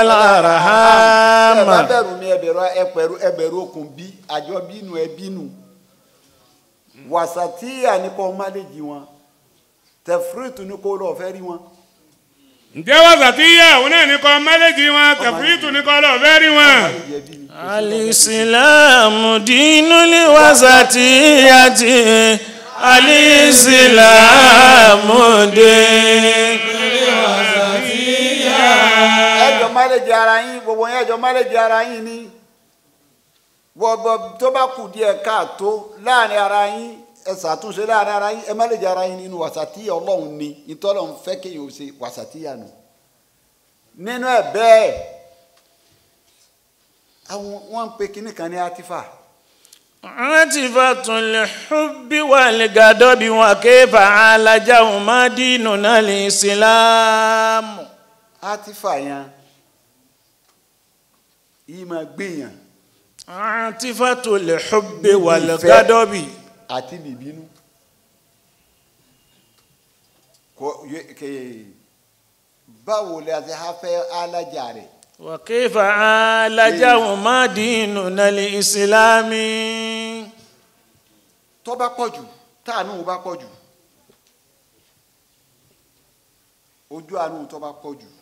[SPEAKER 4] والأرحام
[SPEAKER 3] bẹ̀rù ní ẹbẹ̀rù ẹpẹ̀rù ẹbẹ̀rù okùn bí àjọbí nù ẹbí nù wàsàtíyà ní kò máléjì wọn tẹfúrìtù ní kò lọ fẹ́ rí wọn.
[SPEAKER 2] ǹjẹ́ wàsàtíyà òun náà ní kọ́ mẹ́lẹ́jì wọn tẹ̀fúrìtù ní kọ́ lọ́ọ́ fẹ́ rí wọn.
[SPEAKER 3] máléjì ẹbí ni.
[SPEAKER 4] alìsílámù dínú lè wàsàtíyàtì alìsílámù dínú lè
[SPEAKER 3] ẹjọ máléjì ara yín gbogbo yẹn ẹjọ máléjì ara yín ni gbogbo tó bá kù díẹ̀ káàtó láàrin ara yín ẹ ṣàtúnṣe láàrin ara yín ẹ máléjì ara yín nínú wàsàtíyà ọlọ́run ni ìtọ́lọ́run fẹ́ kéèyàn ó ṣe wàsàtíyà nù nínú ẹ̀ bẹ́ẹ̀ àwọn wọn ń pe kinní kan ní atifa
[SPEAKER 4] عاطفة الحب والغضب وكيف عالجهما ديننا الإسلام
[SPEAKER 3] atifa yẹn yìí máa gbìyàn
[SPEAKER 4] عاطفة الحب والغضب
[SPEAKER 3] àti bìbínú kò yẹ kè báwo la ti ha fẹ́ alájà rẹ̀
[SPEAKER 4] وكيف عالجهما ديننا الإسلام
[SPEAKER 3] tó bá pọ̀ jù táànù bá pọ̀ jù ojú àánú tó bá pọ̀ jù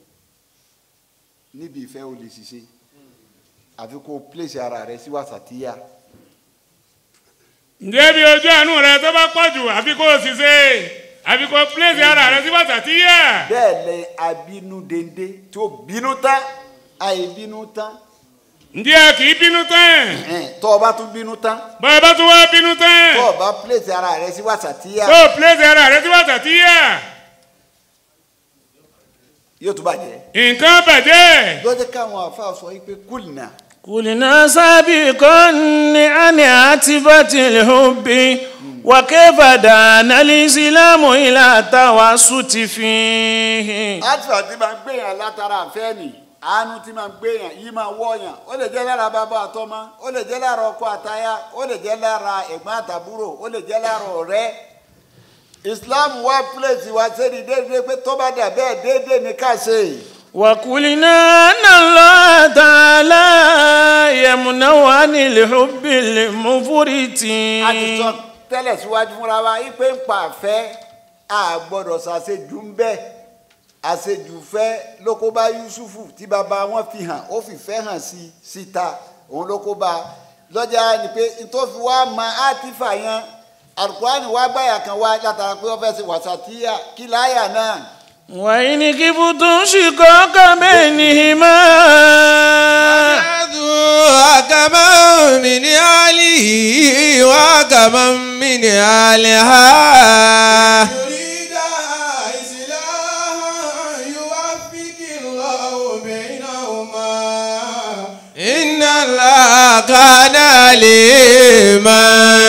[SPEAKER 3] níbi ìfẹ́ o lè ṣiṣẹ́ àfi kó o pèsè ara rẹ sí wàsàtíyà
[SPEAKER 2] ǹjẹ́ bí ojú àánú rẹ tó bá pọ̀ jù àfi kó o sì ṣe àfi kó o pílẹ̀sì ara rẹ sí wàsàtíyà.
[SPEAKER 3] bẹ́ẹ̀ lẹ abínú dende tí ó bínú tán àìbínú tán
[SPEAKER 2] ǹjẹ́ kì í bínú tán
[SPEAKER 3] ẹ̀hẹ́n, tó o bá tún bínú tán
[SPEAKER 2] bọ́ọ̀ bá tún wá bínú tán
[SPEAKER 3] tó o bá pèsè ara rẹ sí wàsàtíyà
[SPEAKER 2] tó o pílẹ̀sì ara rẹ sí wàsàtíyà
[SPEAKER 3] yóò tún bàjẹ́
[SPEAKER 2] nǹkan bàjẹ́.
[SPEAKER 3] lọ́jọ́ káwọn àfa sọ yìí pé kùnà
[SPEAKER 4] قلنا سابقا عن عاطفة الحب وكيف دعانا الإسلام إلى التوسط فيه
[SPEAKER 3] àtúntò tí máa ń gbéyàn látara àfẹ́ nì àánú tí máa ń gbéyàn yìí máa wọ̀yàn ó lè jẹ́ lára bàbá àtọmọ ó lè jẹ́ lára ọkọ àtaya ó lè jẹ́ lára ẹ̀gbọ́n àtàbúrò ó lè jẹ́ lára ọ̀rẹ́ islam wá pílẹ̀sì wá sẹ́ni déédéé pé tó bá dà bẹ́ẹ̀ déédéé ní ká ṣe
[SPEAKER 4] وقلنا أن الله تعالى يمنع عن الحب المفرط
[SPEAKER 3] a ti sọ tẹ́lẹ̀ síwájú fúnra wa yìí pé ń pa àfẹ́ a gbọ́dọ̀ ṣàṣejù ń bẹ́ẹ̀ àṣejù fẹ́ ló kó bá yusufu tí bàbá wọn fi hàn ó fi fẹ́ hàn sí síta òun ló kó bá lọ́jà ni pé tó fi wá mọ átífà yẹn alukurani wá gbàyà kan wá látara pé wọ́n fẹ́ ṣe wàsàtíyà kí láyà náà
[SPEAKER 4] وإن كبتم شقاق بينهما
[SPEAKER 6] وكما من آله وكما من آلها
[SPEAKER 1] يريد إصلاحا يوفق الله بينهما
[SPEAKER 6] إن الله كان عليما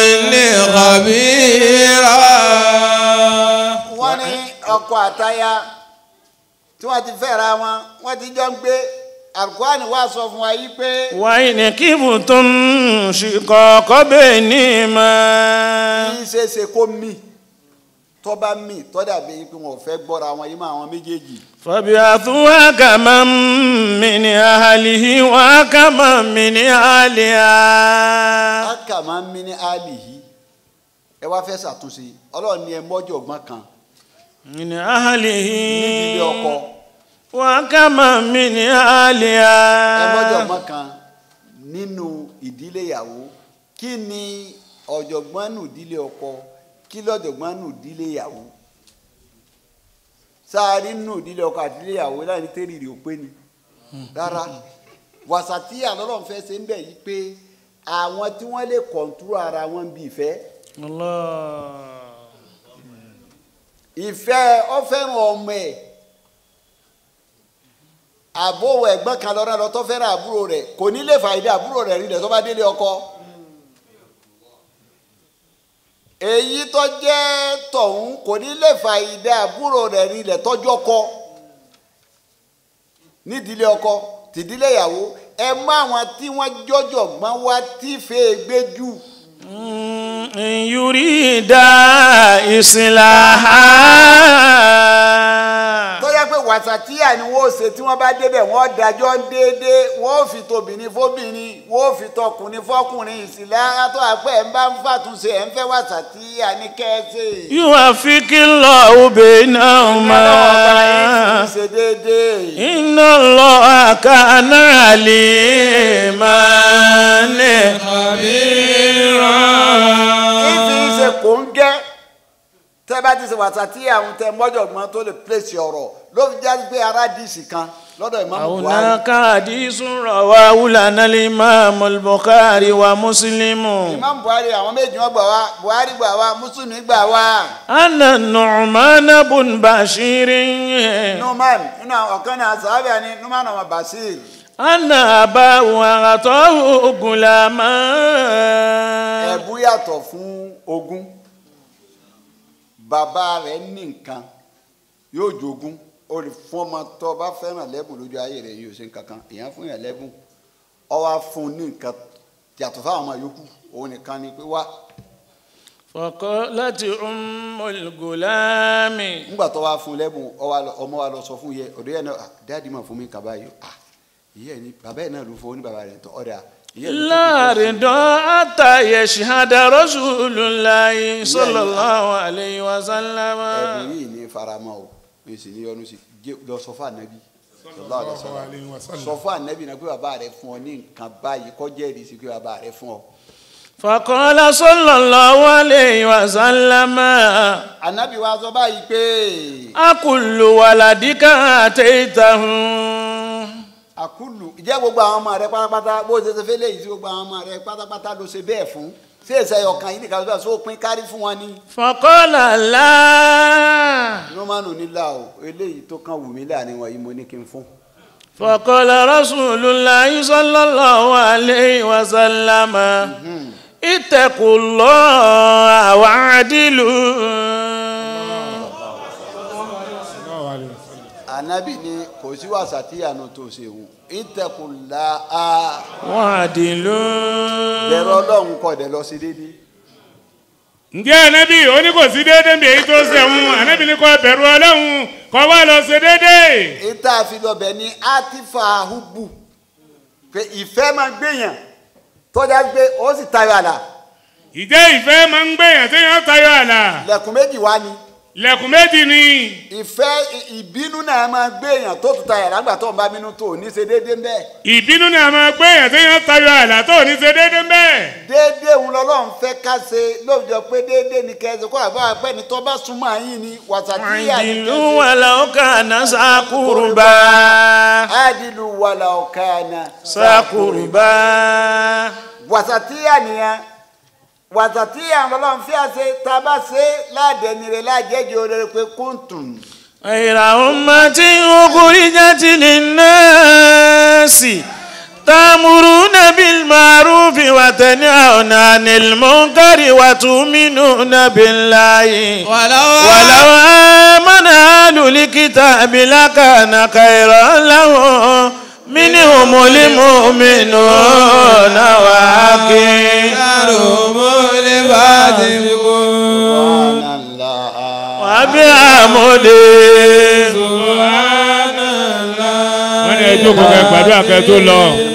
[SPEAKER 6] خبيرا
[SPEAKER 3] wọ́n ní ọkọ àtaya tí wọ́n ti fẹ́ra wọn wọ́n ti jọ ń gbé alukurani wá sọ fún wa yìí pé
[SPEAKER 4] وإن كبتم شقاق بينهما
[SPEAKER 3] kí ṣe é ṣe kó mì tó bá mì tó dàbí pé wọn ò fẹ́ gbọ́ra wọn yìí mọ́ àwọn méjèèjì
[SPEAKER 4] فابعثوا حكما من أهله وحكما من أهلها
[SPEAKER 3] aka máa ń mí ní ali yìí ẹ wá fẹ́ ṣàtúnṣe ọlọ́run ní ẹ mọ́jọ́ ọgbọ́n kan
[SPEAKER 4] من أهله
[SPEAKER 3] nídìílé ọkọ
[SPEAKER 4] وحكما من
[SPEAKER 3] ẹ mọ́jọ́
[SPEAKER 4] أهلها
[SPEAKER 3] ọgbọ́n kan nínú ìdílé ìyàwó kí ni ọ̀jọ̀gbọ́n nù ìdílé ọkọ kí lọ́jọ̀gbọ́n nù ìdílé ìyàwó sáárì nù ìdílé ọkọ àti ìdílé ìyàwó láì ní tẹ́rì rè ó pé ni rárá wàsàtíyà lọ́lọ́run fẹ́ ṣe ń bẹ̀ yí pé àwọn tí wọ́n lè kọ̀ǹtúrò ara wọn bí ìfẹ́
[SPEAKER 4] الله
[SPEAKER 3] ìfẹ́ ọ fẹ́ràn ọmọ ẹ̀ àbówó ẹ̀gbọ́n kan lọ́rọ́ lọ tó fẹ́ràn àbúrò rẹ̀ kò ní lè fàyèdè àbúrò rẹ̀ rílẹ̀ tó bá délé ọkọ. èyí tó jẹ́ tọ̀hún kò ní lè fàyèdè àbúrò rẹ̀ rílẹ̀ tọ́jú ọkọ nídìílé ọkọ tìdílé ìyàwó ẹ mú àwọn tí wọ́n jọjọ gbọ́n wá tí fèé gbé jù.
[SPEAKER 4] إن يريد إصلاحا
[SPEAKER 3] tó yẹ pé wà wàsàtíyà ni wọ́n ṣe tí wọ́n bá débẹ̀ wọ́n dájọ́ déédé wọ́n fi tobìnrin fóbìnrin wọ́n fi tọkùnrin fọkùnrin ìsìlẹ̀ àtọ́ àpẹ́ ẹ̀ ń bá ń fàtúnṣe ẹ̀ ń fẹ́ wàsàtíyà ní kẹ́ẹ́sì.
[SPEAKER 4] يوافق الله بينهما
[SPEAKER 3] ṣe déédé.
[SPEAKER 4] إن الله كان عليما
[SPEAKER 3] ìfi ṣe kò ń gẹ́ tẹ́ bá ti ṣe wàsàtíyà ń tẹ mọ́jọ̀gbọ́n tó lè pèsè ọ̀rọ̀ ló fi jáde pé aládìsí kan lọ́dọ̀ ìmáàmù Buhari.
[SPEAKER 4] هناك حديث رواه لنا الإمام البخاري ومسلم
[SPEAKER 3] ìmáàmù Buhari àwọn méjì wọn gbà wá Buhari gbà wá Mùsùlùmí gbà wá.
[SPEAKER 4] أن النعمان بن بشير
[SPEAKER 3] numan nínú àwọn ọ̀kan ní asàábẹ̀ ni numan ọmọ basir
[SPEAKER 4] أن أباه أعطاه غلاما
[SPEAKER 3] ẹ̀bú yàtọ̀ fún ogún bàbá rẹ̀ ní nǹkan yóò jogún o lè fún ọmọ tó bá fẹ́ràn lẹ́bùn lójú ayé rẹ̀ yóò ṣe nǹkan kan èèyàn fún yàn lẹ́bùn ọ wá fún un ní nǹkan yàtọ̀ fáwọn ọmọ yòókù òun nìkan ni pé wá
[SPEAKER 4] فقالت أم الغلام
[SPEAKER 3] nígbà tó wá fún un lẹ́bùn ọ wá lọ- ọmọ wa lọ sọ fún yẹ ọ̀dọ́ yẹn náà "Ah, dáàdi máa fún mi kaba yìí ah ìyá ẹ̀ ní bàbá ẹ̀ náà ló fún ọ ní bàbá rẹ̀ tó ọ̀dà ìyá ẹ̀ ló
[SPEAKER 4] لا
[SPEAKER 3] fún un.
[SPEAKER 4] رضا حتى يشهد رسول الله صلى الله عليه وسلم
[SPEAKER 3] ẹ̀bùn yìí ní faramọ́ o mi sì ní yọnu sí Jẹ́- lọ sọ fún ànábì sallallahu alaihi wasallam. sọ fún ànábì náà pé bàbá rẹ fún ọ ní nǹkan báyìí kọjá ẹ̀rí sí pé bàbá rẹ fún ọ.
[SPEAKER 4] فقال صلى الله عليه وسلم
[SPEAKER 3] ànábì wa sọ báyìí pé
[SPEAKER 4] أكل ولدك أتيته
[SPEAKER 3] àkúlù ìjẹ́ gbogbo àwọn ọmọ rẹ pátápátá bó ṣe ṣe fẹ́ léyìí sí gbogbo àwọn ọmọ rẹ pátápátá ló ṣe bẹ́ẹ̀ fún ṣé èsè ọkàn yìí nìkan ló sọ pín kárí fún wọn ni.
[SPEAKER 4] فقال لا
[SPEAKER 3] numanu nílà o eléyìí tó kàn wù mí láàrin wọn yìí mo ní kí n fún.
[SPEAKER 4] فقال رسول الله صلى الله عليه وسلم اتقوا الله واعدلوا
[SPEAKER 3] ànábì ni kò sí wàsà tí àánú tó ṣe wù ìtẹkùlá a
[SPEAKER 4] واعدلوا
[SPEAKER 3] bẹ̀rẹ̀ ọlọ́run kọ̀ dẹ̀ lọ sí déédéé.
[SPEAKER 2] ǹjẹ́ ànábì ó ní kò sí déédéé bí èyí tó sẹ̀wọ̀n ànábì ní kó bẹ̀rù ọlọ́run kó wá lọ ṣe déédéé.
[SPEAKER 3] ìta àfilọ́bẹ̀ ní atifa hubu pé ìfẹ́ máa gbéyàn tọ́já gbé ó sì tayọ àlà
[SPEAKER 2] ìjẹ́ ìfẹ́ máa ń gbèyàn téèyàn tayọ àlà
[SPEAKER 3] lẹ̀kùn méjì wá ni
[SPEAKER 2] lẹ̀kùn méjì ni
[SPEAKER 3] ìfẹ́ ì- ìbínú náà máa gbéyàn tó tún tayọ àlà nígbà tó ń bá bínú tó ò ní ṣe déédéé ń bẹ́ẹ̀
[SPEAKER 2] ìbínú ni a máa gbèyàn téèyàn tayọ àlà tó ò ní ṣe déédéé ń bẹ́ẹ̀.
[SPEAKER 3] déédéé òun lọ́lọ́run fẹ́ ká ṣe lóòjọ́ pé déédéé ni kẹ́sì kó àbá àpẹ́ ni tó bá súnmọ́ àyín ni wàtàkìyà ni
[SPEAKER 4] واعدلوا ولو كان ذا قربى
[SPEAKER 3] àdìlù wàlà ọ̀kànà
[SPEAKER 4] ذا قربى
[SPEAKER 3] wàtàkìyà nìyẹn wàtàkìyà lọ́lọ́run fi àṣẹ tá a bá ṣe ládẹ́nire lájẹ́jẹ́ olórí pé kúntùn.
[SPEAKER 4] غير أمة أخرجت للناس تأمرون بالمعروف وتنهون عن المنكر وتؤمنون بالله
[SPEAKER 6] ولو
[SPEAKER 4] ولو آمن أهل الكتاب لكان خيرا لهم منهم المؤمنون وأكثرهم وبحمده
[SPEAKER 2] wọ́n ní ẹjọ́ kò kẹ́ gbàdúrà kẹ́ tó lọ.